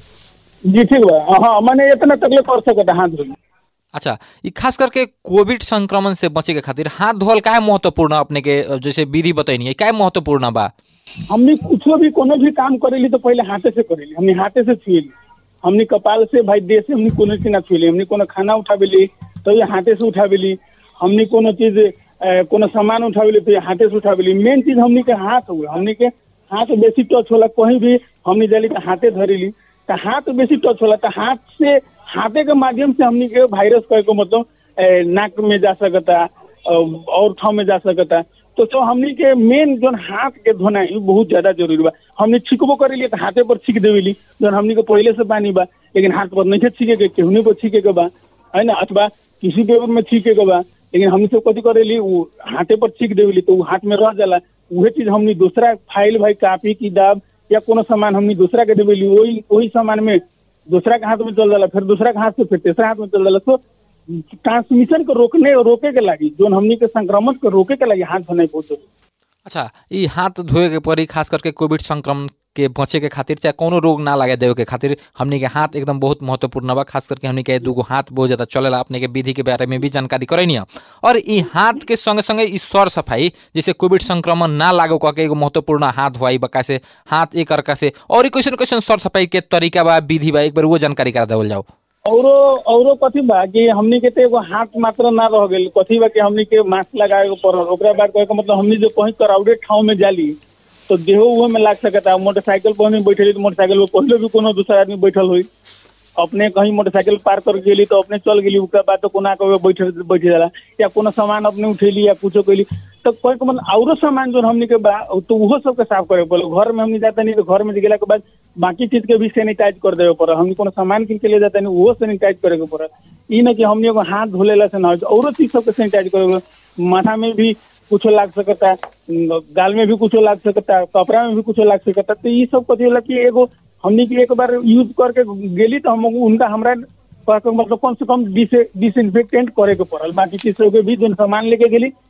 Speaker 7: जी ठीक बा हाँ माने इतना तकलीफ कर सकता हाथ धोए
Speaker 3: अच्छा ई खास करके कोविड संक्रमण से बचे के खातिर हाथ धोल काहे महत्वपूर्ण अपने के अ, जैसे विधि बतैनी है काहे महत्वपूर्ण बा
Speaker 7: हमनी कुछो भी कोनो भी काम करेली तो पहले हाथे से करेली हमनी हाथे से छुएली हमनी कपाल से भाई देह से हमनी कोनो चीज ना छुएली हमनी कोनो खाना उठावेली तो ये हाथे से उठावेली हमनी कोनो चीज अ, कोनो सामान उठावेली तो ये हाथे से उठावेली मेन चीज हमनी के हाथ हुए हमनी के हाथ बेसी टच होला कहीं भी हमनी जाली तो हाथे धरेली तो हाथ बेसी टच होला तो हाथ से हाथे के माध्यम से हमनी के वायरस कहे को मतलब अ, नाक में जा सकता अ, और ठाव में जा सकता तो तो हमनी के मेन जोन हाथ के धोना है बहुत ज्यादा जरूरी बा हमनी छिकबो करेली तो हाथे पर छिक देवेली जोन हमनी के पहले से पानी बा लेकिन हाथ पर नहीं छिके के केहनी पर छिके के बा है ना अथवा किसी पेपर में छिके के बा लेकिन हमनी सब कथी करेली उ हाथे पर छिक देवेली तो उ हाथ में रह जाला उहे चीज हमनी दूसरा फाइल भाई कापी किताब या कोनो सामान हमनी दूसरा के देवेली वही वही सामान में दूसरा के हाथ में चल जाला फिर दूसरा के हाथ से फिर तीसरा हाथ में चल जाला तो ट्रांसमिशन को रोकने रोके के लागी जोन हमनी के संक्रमण को रोके के लागी हाथ धोना बहुत जरूरी
Speaker 3: अच्छा ई हाथ धोए के पड़ी खास करके कोविड संक्रमण के बचे के खातिर चाहे कोनो रोग ना लगे देवे के खातिर हमनी के हाथ एकदम बहुत महत्वपूर्ण बा खास करके हमनी के दूगो हाथ बहुत ज्यादा चलेला अपने के विधि के बारे में भी जानकारी करैनी है और ई हाथ के संगे संगे ई सर सफाई जैसे कोविड संक्रमण ना लागो कह के एगो महत्वपूर्ण हाथ धोआई बका से हाथ एक अर्का से और कैसन कैसन सर सफाई के तरीका बा विधि बा एक बार वो जानकारी करा देवल जाओ
Speaker 7: औरो औरो कथी बा कि हमनी के तो एगो हाथ मात्र ना रह गेल कथी बा कि हमनी के मास्क लगाए के पड़ल ओकरा बाद कहे के मतलब हमनी जो कहीं क्राउडेड ठाव में जाली तो देहो उहे में लाग सकता मोटरसाइकिल पर हमनी बैठेली तो मोटरसाइकिल पर पहले भी कोनो दूसरा आदमी बैठल हुई अपने कहीं मोटरसाइकिल पार कर गेली तो अपने चल गेली ओकरा बाद तो कोना के बैठे बैठे जाला या कोनो सामान अपने उठेली या कुछो कैली तो कोई के मतलब औरो सामान जो हमनी के बा तो उहो सबके साफ करे पड़ल घर में हमनी जाता नहीं तो घर में गेला के बाद बाकी चीज के भी सैनिटाइज कर देवे पड़ल हमनी कोनो सामान किन के ले जाता नहीं उहो सैनिटाइज करे के पड़ल ई न कि हमनी एगो हाथ धोलेला से ना हो औरो चीज सबके सैनिटाइज करे के पड़ल। माथा में भी कुछो लाग सकता गाल में भी कुछो लाग सकता कपड़ा में भी कुछो लाग सकता तो ई सब कथी होला कि एगो हमनी के एक बार यूज करके गेली तो हम उनका हमरा कहके मतलब कम से कम डिस डिसइंफेक्टेंट करे के पड़ल बाकी चीज सब के भी जो सामान लेके गेली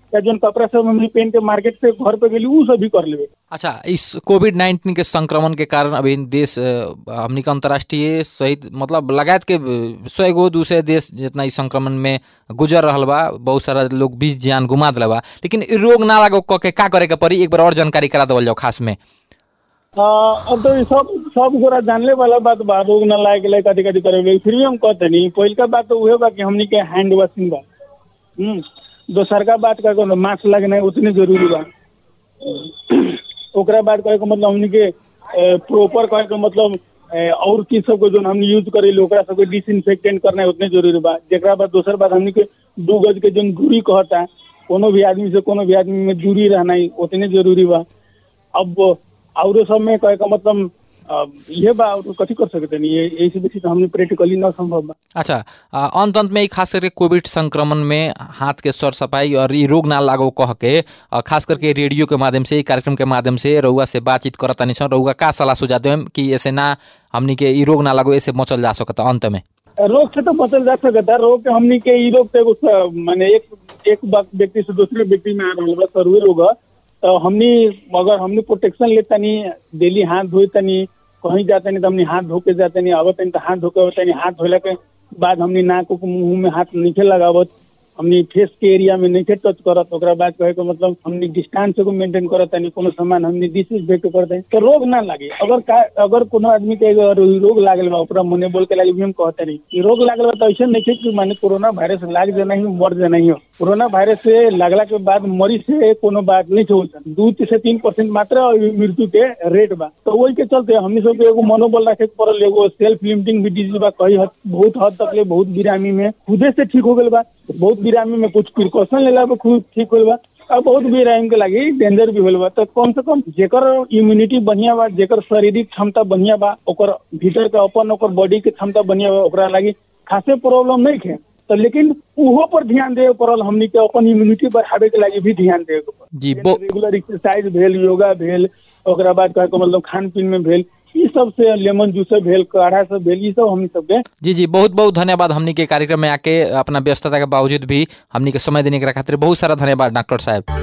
Speaker 7: या जोन कपड़ा सब हमनी पहन के मार्केट से घर पे गेली उ सब भी कर लेवे
Speaker 3: अच्छा इस कोविड नाइन्टीन के संक्रमण के कारण अभी देश अ, हमनी के अंतर्राष्ट्रीय सहित मतलब लगायत के सौ गो दूसरे देश जितना इस संक्रमण में गुजर रहल बा बहुत सारा लोग बीच जान गुमा दिला बा लेकिन इ रोग ना लागो क के का करे के पड़ी एक बार और जानकारी करा देवल जाओ खास में
Speaker 7: आ, अब तो ई सब सब गोरा जानले वाला बात बा रोग न लागे के लिए कथी कथी करे फिर भी हम कहते नहीं पहिलका बात तो उहे बा कि हमनी के हैंड वॉशिंग बा हम्म दोसर का बात का कोनो मास्क लगना उतने जरूरी बा ओकरा बाद कहे के मतलब हमनी के प्रॉपर कहे के मतलब ए, और चीज सबको जो हमनी यूज करेली ओकरा सबके डिसइंफेक्टेंट करना उतने जरूरी बा जेकरा बाद दोसर बात हमनी के दू गज के जो दूरी कहता कोनो भी आदमी से कोनो भी आदमी में दूरी रहना ही उतने जरूरी बा अब औरो सब में कहे का मतलब अब ये बा और कथी कर सकते नहीं ये ऐसे बेसी तो हमने प्रैक्टिकली ना संभव बा
Speaker 3: अच्छा अ, अंत अंत में ई खास करके कोविड संक्रमण में हाथ के सर सफाई और ये रोग ना लागो कह के अ, खास करके रेडियो के माध्यम से ई कार्यक्रम के माध्यम से रउआ से बातचीत करत तानी सन रउआ का सलाह सुझाव देम कि ऐसे ना हमनी के ई रोग ना लागो ऐसे बचल जा सकता अंत में
Speaker 7: रोग से तो बचल जा सकता है रोग के हमनी के ई रोग से एगो स- माने एक एक बात व्यक्ति से दूसरे व्यक्ति में आ रहल बा सर्वे रोग ह। तो हमनी अगर हमनी प्रोटेक्शन ले तनी डेली हाथ धोई तनी कहीं जाते नहीं तो हमनी हाथ धो के जाते नहीं आवत नहीं तो हाथ धो के आवत नहीं हाथ धोला के बाद हमनी नाक उक मुंह में हाथ नीचे लगावत हमनी फेस के एरिया में नीचे टच करत ओकरा बाद कहे के मतलब हमनी डिस्टेंस को मेंटेन करत तनी कोनो सामान हमनी डिसइंफेक्ट करत तनी तो रोग ना लागे अगर का अगर कोनो आदमी के अगर ई रोग लागल बा ओकरा मने बोल के लागे भी हम कहते नहीं कि रोग लागल बा तो ऐसे नहीं है कि माने कोरोना वायरस लाग जाना ही मर जाना ही हो कोरोना वायरस से लागला के बाद मरी से कोनो बात नहीं होता दू से तीन परसेंट मात्र मृत्यु के रेट बा तो वही के चलते हमनी सब के एगो मनोबल रखे के पड़ल एगो सेल्फ लिमिटिंग भी डिजीज बा कई हद बहुत हद तक ले बहुत बिरामी में खुदे से ठीक हो गल बा बहुत बिरामी में कुछ प्रिकॉशन लेला पे खुद ठीक होल बा अब बहुत बिरामी के लागी डेंजर भी होल बा तो कम से कम जेकर इम्यूनिटी बढ़िया बा जेकर शारीरिक क्षमता बढ़िया बा ओकर भीतर के अपन ओकर बॉडी के क्षमता बढ़िया बा ओकरा लागी खासे प्रॉब्लम नहीं है तो लेकिन उहो पर ध्यान देवे पड़ल हमनी के अपन इम्यूनिटी बढ़ावे के लागी भी ध्यान देवे के पड़ल
Speaker 3: जी बो
Speaker 7: रेगुलर एक्सरसाइज भेल योगा भेल ओकरा बाद कहे के मतलब खान पीन में भेल ई सब से लेमन जूस भेल काढ़ा सब भेल ई सब हमनी सबके
Speaker 3: जी जी बहुत बहुत धन्यवाद हमनी के कार्यक्रम में आके अपना व्यस्तता के बावजूद भी हमनी के समय देने के खातिर बहुत सारा धन्यवाद डॉक्टर साहब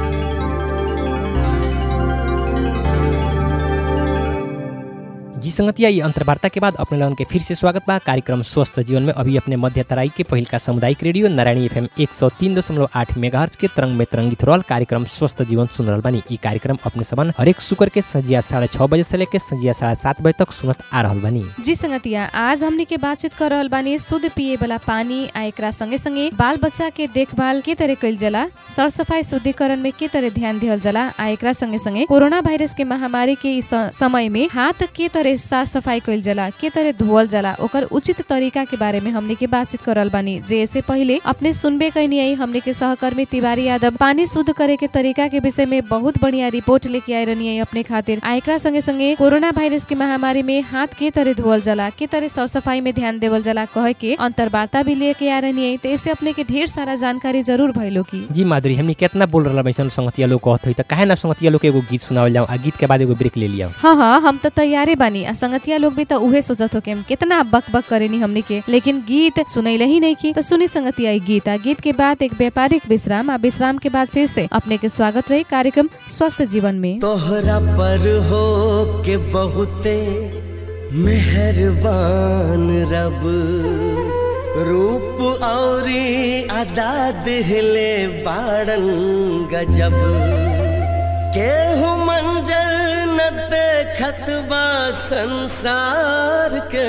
Speaker 2: जी संगतिया ये अंतर्वार्ता के बाद अपने लोगन के फिर से स्वागत बा कार्यक्रम स्वस्थ जीवन में अभी अपने मध्य तराई के पहिल का सामुदायिक रेडियो नारायणी एफएम एक सौ तीन दशमलव आठ मेगाहर्ज के तरंग में तरंगित रहल कार्यक्रम स्वस्थ जीवन सुन रहल बानी ई कार्यक्रम अपने सबन हरेक शुक्र के संजिया साढ़े छः बजे से लेके संजिया साढ़े सात बजे तक सुनत आ रहल बानी
Speaker 1: जी संगतिया आज हमनी के बातचीत कर रहल बानी शुद्ध पिए वाला पानी आ एकरा संगे संगे बाल बच्चा के देखभाल के तरह कइल जाला सर सफाई शुद्धिकरण में के तरह ध्यान दिहल जाला आ एकरा संगे संगे कोरोना वायरस के महामारी के इस समय में हाथ के तरह साफ सफाई कइल जाला के तरह धोअल जाला ओकर उचित तरीका के बारे में हमनी के बातचीत कर रहल बानी जे ऐसे पहले अपने सुनबे कैनी आई हमनी के सहकर्मी तिवारी यादव पानी शुद्ध करे के तरीका के विषय में बहुत बढ़िया रिपोर्ट लेके आए रहनी है अपने खातिर आ एकरा संगे संगे कोरोना वायरस के महामारी में हाथ के तरह धोअल जाला के तरह सर सफाई में ध्यान देवल जाला कहे के अंतर्वार्ता भी लेके आ रहनी है तो ऐसे अपने के ढेर सारा जानकारी जरूर भइलो की
Speaker 2: जी माधुरी हमनी कितना बोल रहा बैसन संगतिया लोग कहत हुई तो काहे ना संगतिया लोग के एगो गीत सुनावल जाऊँ आ गीत के बाद एगो ब्रेक ले लिया
Speaker 1: हाँ हाँ हम तो तैयारे बानी आ संगतिया लोग भी तो उहे सोचत हो कि हम कितना बक बक करेनी हमनी के लेकिन गीत सुनैले ही नहीं की तो सुनी संगतिया ई गीत आ गीत के बाद एक व्यापारिक विश्राम आ विश्राम के बाद फिर से अपने के स्वागत रही कार्यक्रम स्वस्थ जीवन में
Speaker 6: तोहरा पर हो के बहुते मेहरबान रब रूप औरी अदा दिहले बाड़न गजब केहू मंजर न देखत बा संसार के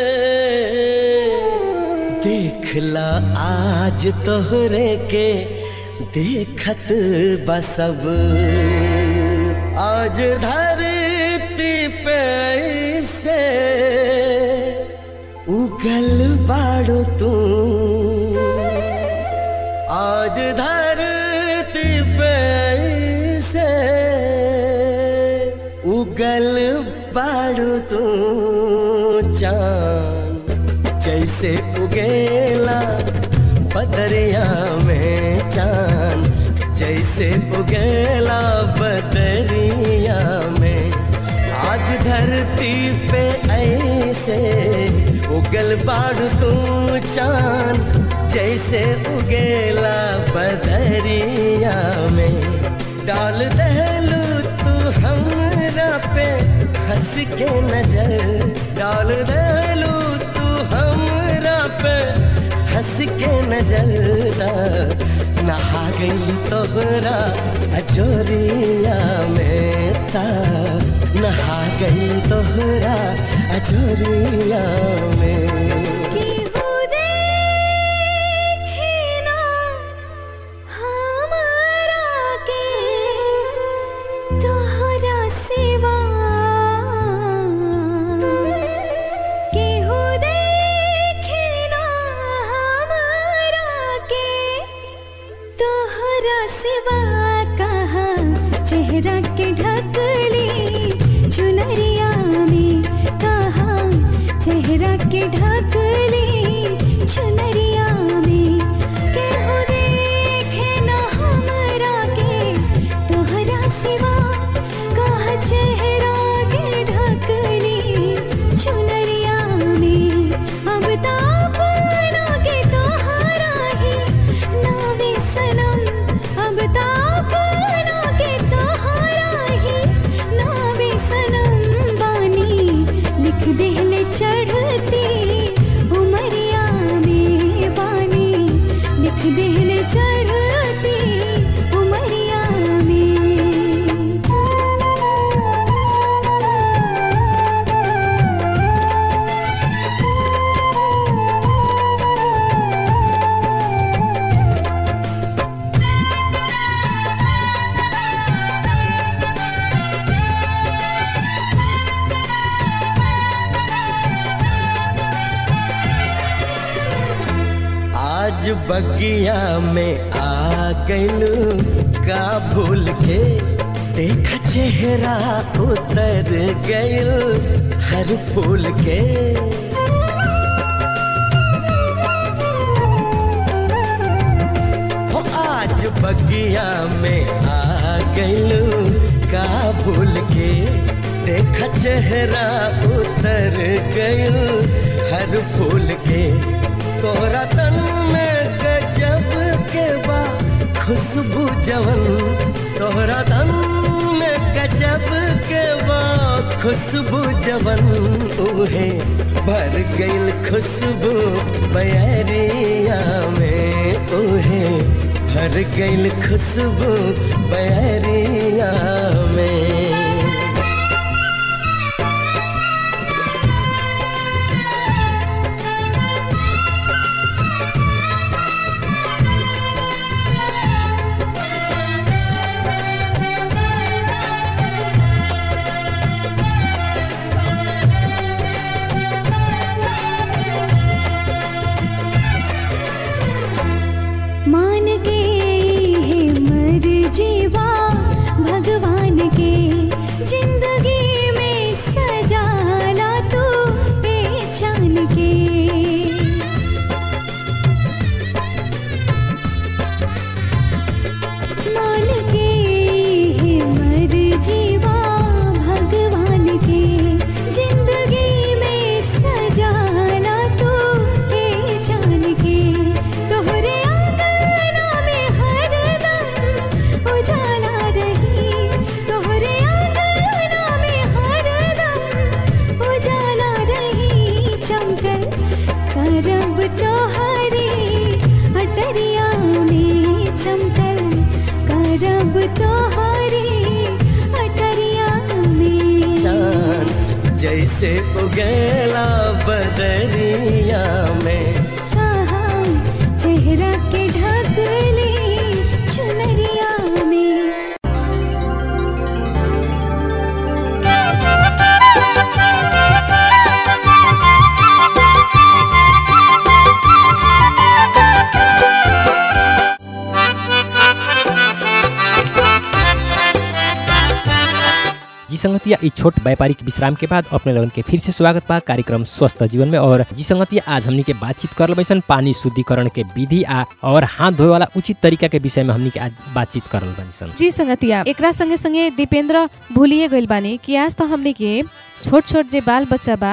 Speaker 6: देखला आज तोहरे के देखत बा सब आज धरती पे से उगल बाड़ो तू आज धरती पे से उगल बाड़ो तू चांद जैसे उगेला बदरिया में चांद जैसे उगेला बदरिया में आज धरती पे ऐसे उगल बाड़ तू चांद जैसे उगेला बदरिया में डाल दहलू तू हमरा पे हंस के नजर डाल दहलू तू हमरा पे हंस के नजर नहा गई तोहरा अजोरिया में ता नहा गई तोहरा अजोरिया में
Speaker 5: केहू देखे ना हमरा के तोहरा सिवा केहू देखे ना हमरा के तोहरा सिवा कहा चेहरा के ढकली चुनरिया में कहा चेहरा के ढकली चुनरिया में केहू देखे न हमरा के तोहरा सिवा कहा चेहरा के ढकली चुनरिया में अब तापना के तोहरा ही नावे सनम अब तापना के तोहरा ही नावे सनम बानी लिख देहले चढ़ती उमरिया में बानी लिख देहले चढ़ती उमरिया में
Speaker 6: आज बगिया में आ गइलू का भूल के देखा चेहरा उतर गइल हर फूल के हो आज बगिया में आ गइलू का भूल के देखा चेहरा उतर गइल हर फूल के तोरा तन में गजब के बा खुशबू जवन तोहरा तन में गजब के बा खुशबू जवन उहे भर गइल खुशबू बयरिया में उहे भर गइल खुशबू बयरिया में
Speaker 5: मान के है मर जीवा भगवान के जिंदगी में सजाला तू पहचान के मान के है मर जीवा भगवान के जिंदगी में सजाला तू पहचान के तोहरे आंगना में हरदम उजाला रही तोहरे आंगना में हरदम उजाला रही चमकल करब तोहरी अटरिया में चमकल करब तोहरी अटरिया में
Speaker 6: चांद जैसे उगेला बदरिया में
Speaker 5: कहा चेहरा के ढकली चुनरिया में
Speaker 2: जी संगतिया ई छोट व्यापारिक विश्राम के बाद अपने लोगन के फिर से स्वागत बा कार्यक्रम स्वस्थ जीवन में और जी संगतिया आज हमनी के बातचीत कर बैसन पानी शुद्धिकरण के विधि आ और हाथ धोए वाला उचित तरीका के विषय में हमनी के आज बातचीत करल बानी सन
Speaker 1: जी संगतिया एकरा संगे संगे दीपेंद्र भूलिए गइल बानी कि आज तो हमने के छोट छोट जे बाल बच्चा बा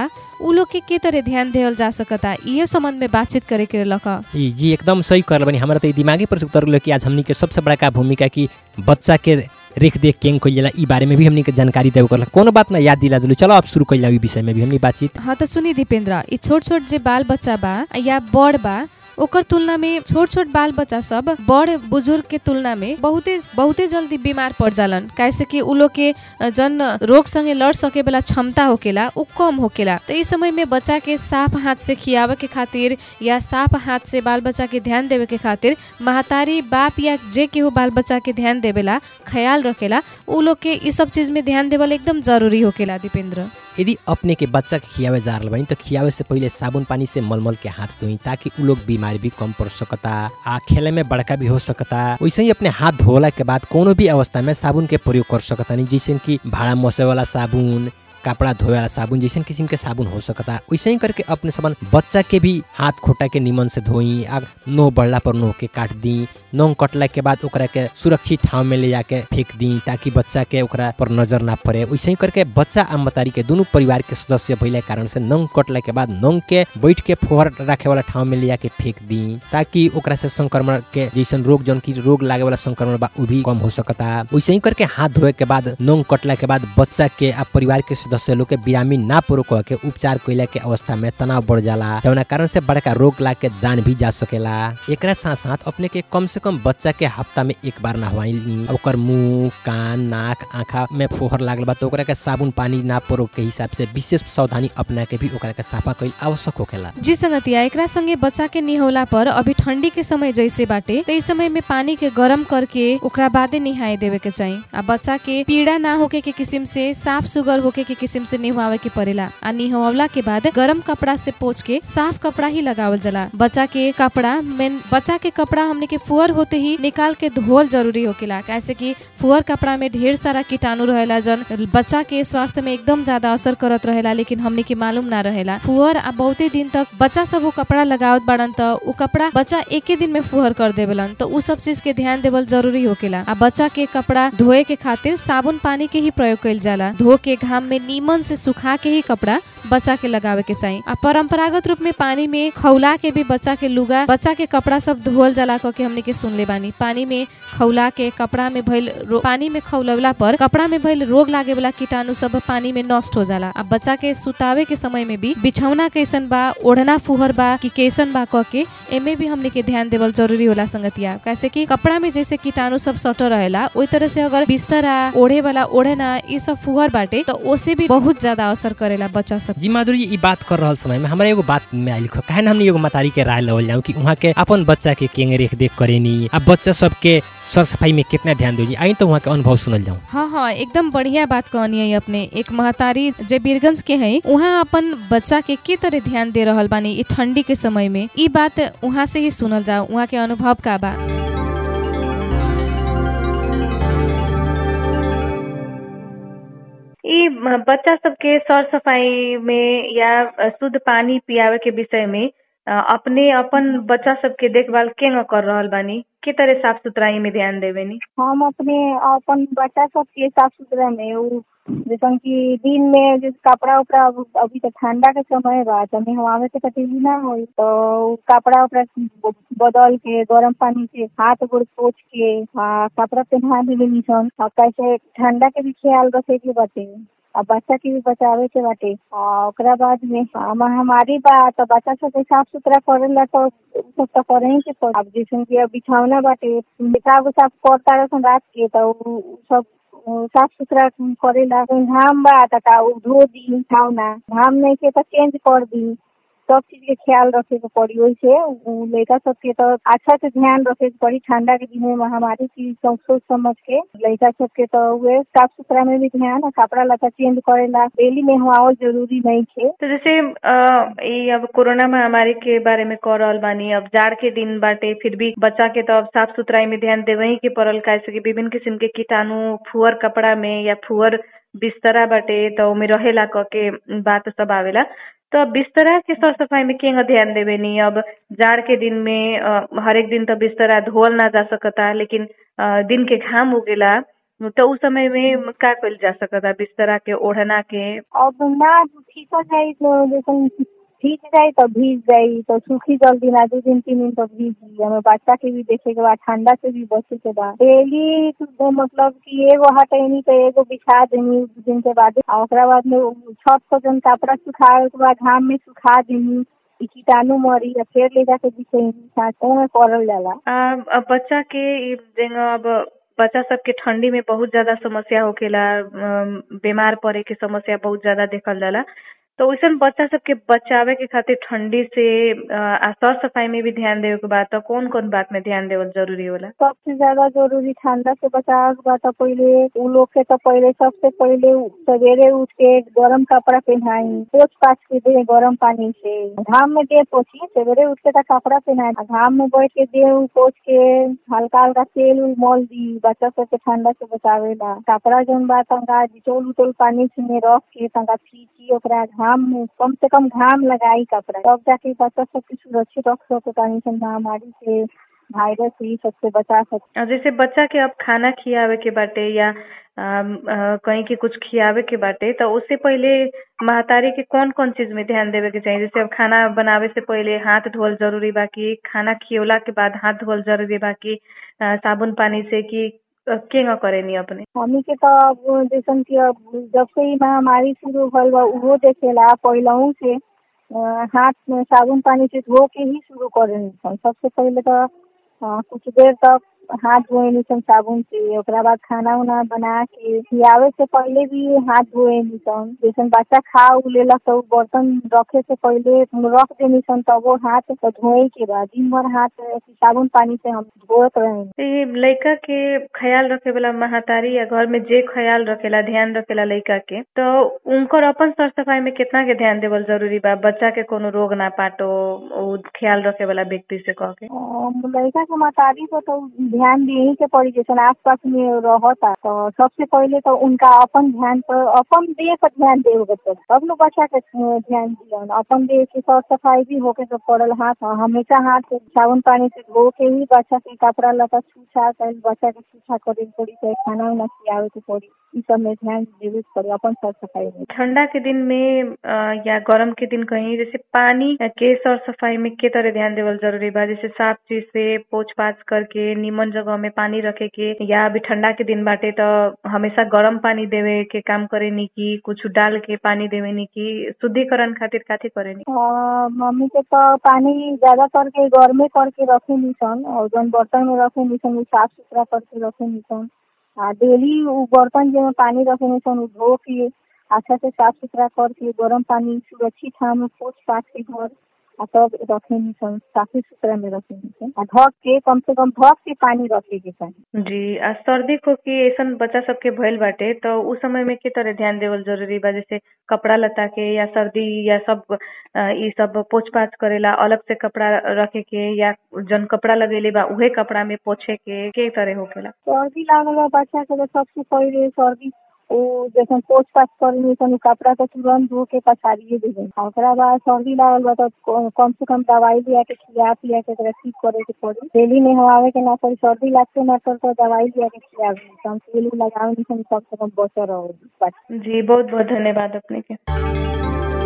Speaker 1: उ लोग के के तरह ध्यान देवल जा सकता इहे संबंध में बातचीत करे के लख
Speaker 2: ई जी एकदम सही कर बनी हमारा तो ई दिमागी पर उतर गेलो कि आज हमनी के सबसे बड़का भूमिका कि बच्चा के रेख देख केंग कइल जाला ई बारे में भी हमनी के जानकारी देवे करला कोनो बात ना याद दिला दिलू चलो अब शुरू कइल ई विषय में भी हमनी बातचीत
Speaker 1: हाँ त सुनी दीपेंद्र ई छोट छोट जे बाल बच्चा बा या बड़ बा ओकर तुलना में छोट छोट बाल बच्चा सब बड़ बुजुर्ग के तुलना में बहुते बहुते जल्दी बीमार पड़ जालन कैसे कि उ लोग के अ, जन रोग संगे लड़ सके वाला क्षमता होकेला उ कम होकेला तो इस समय में बच्चा के साफ हाथ से खियावे के खातिर या साफ हाथ से बाल बच्चा के ध्यान देवे के खातिर महतारी बाप या जे केहू बाल बच्चा के ध्यान देवेला ख्याल रखेला उ लोग के ई सब चीज में ध्यान देवल एकदम जरूरी होकेला दीपेंद्र
Speaker 2: यदि अपने के बच्चा के खियावे जा रहल बानी तो खियावे से पहिले साबुन पानी से मलमल के हाथ धोई ताकि उ लोग बीमारी भी कम पड़ सकता आ खेले में बड़का भी हो सकता वैसे ही अपने हाथ धोला के बाद कोनो भी अवस्था में साबुन के प्रयोग कर सकता नहीं जैसे कि भाड़ा मोसे वाला साबुन कपड़ा धोए वाला साबुन जैसे किस्म के साबुन हो सकता वैसे ही करके अपने सामान बच्चा के भी हाथ खोटा के निमन से धोई आ नो बढ़ला पर नो के काट दी नोंग कटला के बाद ओकरा के सुरक्षित ठाव में ले जाके फेंक दी ताकि बच्चा के ओकरा पर नजर ना पड़े वैसे ही करके बच्चा आ मतारी के दोनों परिवार के सदस्य भइला के कारण से नोंग कटला के बाद नोंग के बैठ के फोहर रखे वाला ठाव में ले जाके फेंक दी ताकि ओकरा से संक्रमण के जैसन रोग जौन की रोग लागे वाला संक्रमण बा उ भी कम हो सकता वैसे ही करके हाथ धोए के बाद नोंग कटला के बाद बच्चा के आ परिवार के सदस्य लोग के बिरामी ना पुरो कह के उपचार कैला के अवस्था में तनाव बढ़ जाला जौना कारण से बड़का रोग लाग के जान भी जा सकेला एकरा साथ साथ अपने के कम से कम बच्चा के हफ्ता में एक बार नहवाई ओकर मुंह कान नाक आँखा में फोहर लागल बा तो ओकरा के साबुन पानी ना परो के हिसाब से विशेष सावधानी अपना के भी ओकरा के साफा कैल आवश्यक होखेला
Speaker 1: जी संगतिया एकरा संगे बच्चा के निहौला पर अभी ठंडी के समय जैसे बाटे तो इस समय में पानी के गरम करके ओकरा बादे निहाए देवे के चाहिए आ बच्चा के पीड़ा ना होके के किस्म से साफ सुगर होके के किस्म से निहवावे के पड़ेला आ निहवला के बाद गरम कपड़ा से पोछ के साफ कपड़ा ही लगावल जाला बच्चा के कपड़ा में बच्चा के कपड़ा हमने के फुअर होते ही निकाल के धोल जरूरी होकेला कैसे कि फुअर कपड़ा में ढेर सारा कीटाणु रहेला जन बच्चा के स्वास्थ्य में एकदम ज्यादा असर करत रहेला लेकिन हमने के मालूम ना रहेला फुअर आ बहुते दिन तक बच्चा सब वो कपड़ा लगावत बाड़न त उ कपड़ा बच्चा एके दिन में फुहर कर देवेलन तो उ सब चीज के ध्यान देवल जरूरी होकेला आ बच्चा के कपड़ा धोए के खातिर साबुन पानी के ही प्रयोग कइल जाला धो के घाम में नीमन से सुखा के ही कपड़ा बच्चा के लगावे के चाहिए आ परंपरागत रूप में पानी में खौला के भी बच्चा के लुगा बच्चा के कपड़ा सब धोल जाला कह के हमने के सुनले बानी पानी में खौला के कपड़ा में भइल रो- पानी में खौलवला पर कपड़ा में भइल रोग लागे वाला कीटाणु सब पानी में नष्ट हो जाला आ बच्चा के सुतावे के समय में भी बिछौना कैसन बा ओढ़ना फुहर बा कि कैसन बा कह के एमे भी हमने के ध्यान देवल जरूरी होला संगतिया कैसे कि कपड़ा में जैसे कीटाणु सब सटल रहेला ओई तरह से अगर बिस्तरा ओढ़े वाला ओढ़ना ये सब फुहर बाटे तो ओसे भी बहुत ज्यादा असर करेला बच्चा सब
Speaker 2: जी माधुरी ई बात कर रहल समय में हमरा एगो बात में आइल काहे न हमनी एगो मतारी के राय लेवल जाऊं कि वहाँ के अपन बच्चा के केंगे रेख देख करेनी आ बच्चा सबके सर सफाई में कितना ध्यान देनी आई तो वहाँ के अनुभव सुनल जाऊं
Speaker 1: हाँ हाँ एकदम बढ़िया बात कहनी है अपने एक महतारी जे बीरगंज के है वहाँ अपन बच्चा के के तरह ध्यान दे रहल बानी ई ठंडी के समय में ई बात वहाँ से ही सुनल जाओ वहाँ के अनुभव का बा
Speaker 8: ई म- बच्चा सबके सर सफाई में या अ, शुद्ध पानी पियावे के विषय में अ, अपने अपन बच्चा सबके देखभाल केंगा कर रहल बानी के तरह साफ सुथराई में ध्यान देवेनी
Speaker 9: हम अपने अपन बच्चा सबके साफ सुथरा में उ जैसन कि दिन में जो कपड़ा उपड़ा अब- अभी तो ठंडा के समय बा तो नहवावे के तकलीफ ना होई तो उ कपड़ा उपड़ा ब- बदल के गरम पानी से हाथ गोड़ पोछ के आ कपड़ा पहना देवे निसन आ कैसे ठंडा के भी ख्याल रखे के बाटे आ बच्चा के भी बचावे के बाटे आ ओकरा बाद में आ, महामारी बा तो बच्चा सबके साफ सुथरा करेला तो उ सब तो करे ही के पड़ी अब जैसे कि अब बिछौना बाटे पेशाब उसाब करता रसन रात के तो उ उ सब उ साफ सुथरा करेला घाम बा त का उ धो दी बिछौना घाम नहीं के तो चेंज कर दी सब चीज के ख्याल रखे के पड़ी वैसे उ लड़का सबके तो अच्छा से ध्यान रखे के पड़ी ठंडा के दिन में महामारी की सब सोच समझ के लड़का सबके तो वे साफ सुथरा में भी ध्यान आ कपड़ा लत्ता चेंज करेला डेली नहवावल जरूरी नहीं है
Speaker 8: तो जैसे अ, ई अब कोरोना महामारी के बारे में कह रहल बानी अब जाड़ के दिन बाटे फिर भी बच्चा के तो अब साफ सुथराई में ध्यान देवही के पड़ल कैसे कि विभिन्न किस्म के कीटाणु फुअर कपड़ा में या फुअर बिस्तरा बाटे तो ओमे रहेला क के बात सब आवेला तो अब बिस्तरा के सर सफाई में केंगा ध्यान देवे नी अब जाड़ के दिन में अ, हर एक दिन तो बिस्तरा धोल ना जा सकता लेकिन अ, दिन के घाम उगेला तो उस समय में का कइल जा सकता बिस्तरा के ओढ़ना के
Speaker 9: अब ना ठीक जाई तो जैसे भीज जाई तो भीज जाई तो सूखी जल्दी ना दू दिन तीन दिन तो भीज जाई हमें बच्चा के भी देखे के बाद ठंडा से भी बचे के बाद डेली तो मतलब कि एगो हटैनी तो एगो बिछा देनी दू दिन के बाद आ ओकरा बाद में उ छत पर जन कपड़ा सुखाए के बाद घाम में सुखा देनी कि कीटाणु मरी या फिर ले जाके बिछैनी साँचों में करल जाला
Speaker 8: आ, अब बच्चा के ई जेंगा अब बच्चा सबके ठंडी में बहुत ज्यादा समस्या होखेला अम, बीमार पड़े के समस्या बहुत ज्यादा देखल जाला तो वैसन बच्चा सबके बचावे के खातिर ठंडी से अ, आ सर सफाई में भी ध्यान देवे के बा तो कौन कौन बात में ध्यान देवल जरूरी होला
Speaker 9: सबसे ज्यादा जरूरी ठंडा से बचाव बा तो पहले उ लोग के तो पहले सबसे पहले उ- सवेरे उठ के गरम कपड़ा पहनाई पोछ पाछ के दे गरम पानी से घाम में दे पोछी सवेरे उठ के तो कपड़ा पहनाई आ घाम में बैठ के दे उ पोछ के हल्का हल्का तेल उल मल दी बच्चा सबके ठंडा से बचावेला कपड़ा जौन बा तंका डिटोल उटोल पानी से में रख के तंका फीकी ओकरा घाम में कम से कम घाम लगाई कपड़ा तब जाके बच्चा सबके सुरक्षित रख सके पानी से महामारी से वायरस ई सबसे बचा सकते
Speaker 8: आ, जैसे बच्चा के अब खाना खियावे के बाटे या अम, अ, कहीं के कुछ खियावे के बाटे तो उससे पहले महतारी के कौन कौन चीज में ध्यान देवे के चाहिए जैसे अब खाना बनावे से पहले हाथ धोल जरूरी बा कि खाना खियोला के बाद हाथ धोल जरूरी बा कि अ, साबुन पानी से कि अ, केंगा करेनी अपने
Speaker 9: हमनी के तो अब जैसन कि अब जब से ई महामारी शुरू भइल बा उहो देखेला पहिलहू से अ, हाथ में साबुन पानी से धो के ही शुरू करे सबसे पहले तो अ, कुछ देर तक हाथ धोए निसन साबुन से ओकरा बाद खाना उना बना के खियावे से पहले भी हाथ धोए निसन जैसन बच्चा खा उ लेलक तो उ बर्तन रखे से पहले रख दे निसन तब वो हाथ तो धोए के बाद दिन भर हाथ ऐसे साबुन पानी से हम धोत रहे
Speaker 8: तो ये लड़का के ख्याल रखे वाला महतारी या घर में जे ख्याल रखेला ध्यान रखेला लड़का के तो उनकर अपन सर सफाई में कितना के ध्यान देवल जरूरी बा बच्चा के कोनो रोग ना पाटो उ ख्याल रखे वाला व्यक्ति से कह के
Speaker 9: अ, लड़का के महतारी को तो ध्यान दिए के पड़ी जैसे आस पास में रहता तो सबसे पहले तो उनका अपन ध्यान पर अपन देह पर ध्यान देवे के पड़ी तब लोग बच्चा के अ, ध्यान दियन अपन देह की साफ सफाई भी होके तो पड़ल हाथ अ, हमेशा हाथ साबुन पानी से धो के ही बच्चा के कपड़ा लता छूछा कर बच्चा के छूछा करे के पड़ी चाहे खाना उना खियावे के पड़ी ई सब में ध्यान देवे के पड़ी अपन साफ सफाई में
Speaker 8: ठंडा के दिन में अ, या गरम के दिन कहीं जैसे पानी के सर सफाई में के तरह ध्यान देवल जरूरी बा जैसे साफ चीज से पोछ पाछ करके निमन जगह में पानी रखे के या अभी ठंडा के दिन बाटे तो हमेशा गरम पानी देवे के काम करे नी की कुछ डाल के पानी देवे नी की शुद्धिकरण खातिर काथी करे नी
Speaker 9: अ, मम्मी के तो पानी ज्यादा करके गर्मे करके रखे निसन और जौन बर्तन में रखे निसन उ साफ सुथरा करके रखे निसन आ डेली उ बर्तन जेमे पानी रखे निसन उ धो के अच्छा से साफ सुथरा करके गरम पानी सुरक्षित ठाम में पोछ पाछ के घर आ तब रखे निसन साफे सुथरा में रखे निसन आ ढक के कम से कम ढक के पानी रखे के चाही
Speaker 8: जी आ सर्दी खोखी ऐसन बच्चा सबके भइल बाटे तो उस समय में के तरह ध्यान देवल जरूरी बा जैसे कपड़ा लता के या सर्दी या सब अ, ई सब पोछ पाछ करेला अलग से कपड़ा रखे के या जन कपड़ा लगेले बा उहे कपड़ा में पोछे के के तरह होखेला
Speaker 9: सर्दी लागल बा बच्चा के तो सबसे पहिले सर्दी ओ जैसे पोछ पाछ करनी सन उ कपड़ा तो तुरंत धो के पसारिए देबे आ ओकरा बाद सर्दी लागल बा तो क- कम से कम दवाई लिया के खिया पिया के एकरा ठीक करे के पड़ी डेली में हवावे के ना पड़ी सर्दी लागते ना तो दवाई लिया के खियावे कम तेल उल लगावे निसन कम से कम बचा रहो बच्चा
Speaker 8: जी बहुत बहुत धन्यवाद अपने के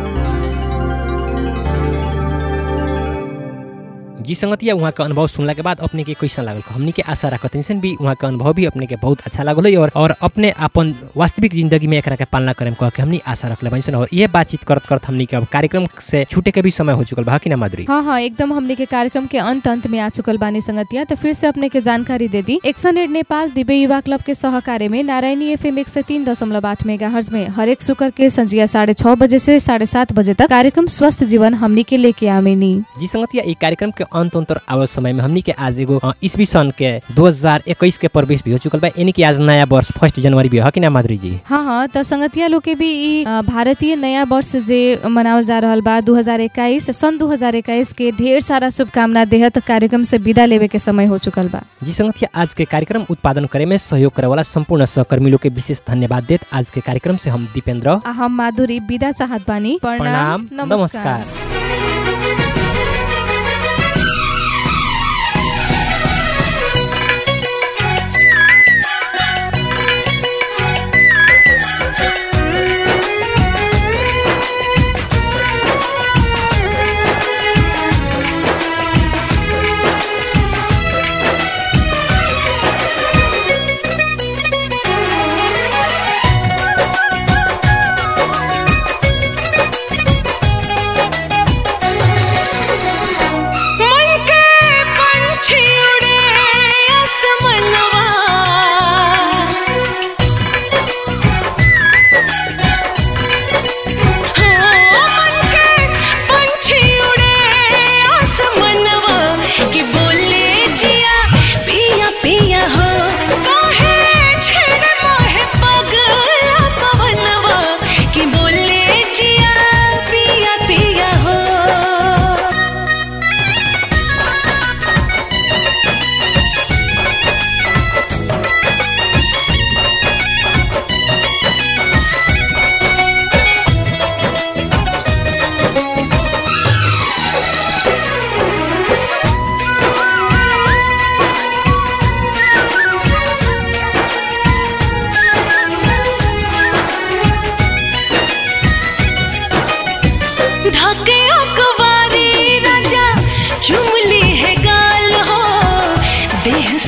Speaker 2: जी संगतिया वहाँ का अनुभव सुनला के बाद अपने के कैसा लागल हमनी के आशा रखत हनी भी वहाँ का अनुभव भी अपने के बहुत अच्छा लागल है और और अपने अपन वास्तविक जिंदगी में एकरा के पालना करे कह के हमनी आशा रखले बनी और ये बातचीत करत करत हमनी के अब कार्यक्रम से छूटे के भी समय हो चुकल बा कि ना माधुरी
Speaker 1: हाँ हाँ एकदम हमने के कार्यक्रम के अंत अंत में आ चुकल बानी संगतिया तो फिर से अपने के जानकारी दे दी action aid Nepal Divya Yuva club के सहकार्य में नारायणी एफ एम एक सौ तीन दशमलव आठ मेगा में हरेक शुक्र के संजिया साढ़े छह बजे से साढ़े सात बजे तक कार्यक्रम स्वस्थ जीवन हमनी के लेके आवेनी
Speaker 2: जी संगतिया ई कार्यक्रम के अंत अंतर आवल समय में हमनी के आज एगो अ, ईस्वी सन के 2021 के प्रवेश भी हो चुकल बा यानी कि आज नया वर्ष फर्स्ट जनवरी भी हो कि ना माधुरी जी
Speaker 1: हाँ हाँ तो संगतिया लोग के भी ई अ, भारतीय नया वर्ष जे मनावल जा रहल बा 2021 सन 2021 के ढेर सारा शुभकामना देहत कार्यक्रम से विदा लेवे के समय हो चुकल बा
Speaker 2: जी संगतिया आज के कार्यक्रम उत्पादन करे में सहयोग करे वाला संपूर्ण सहकर्मी लोग के विशेष धन्यवाद देत आज के कार्यक्रम से हम दीपेंद्र
Speaker 1: आ हम माधुरी विदा चाहत बानी
Speaker 2: प्रणाम नमस्कार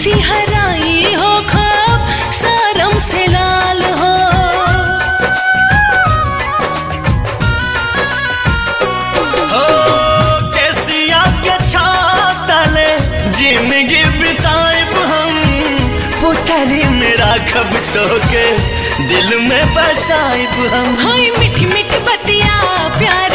Speaker 5: सिहराई हो खब सरम से लाल हो
Speaker 10: हो केसिया के छातले जिंदगी बिताएब हम पुतरी में राखब तो के दिल में बसाएब हम
Speaker 5: हाय मिठी मिठी बतिया प्यार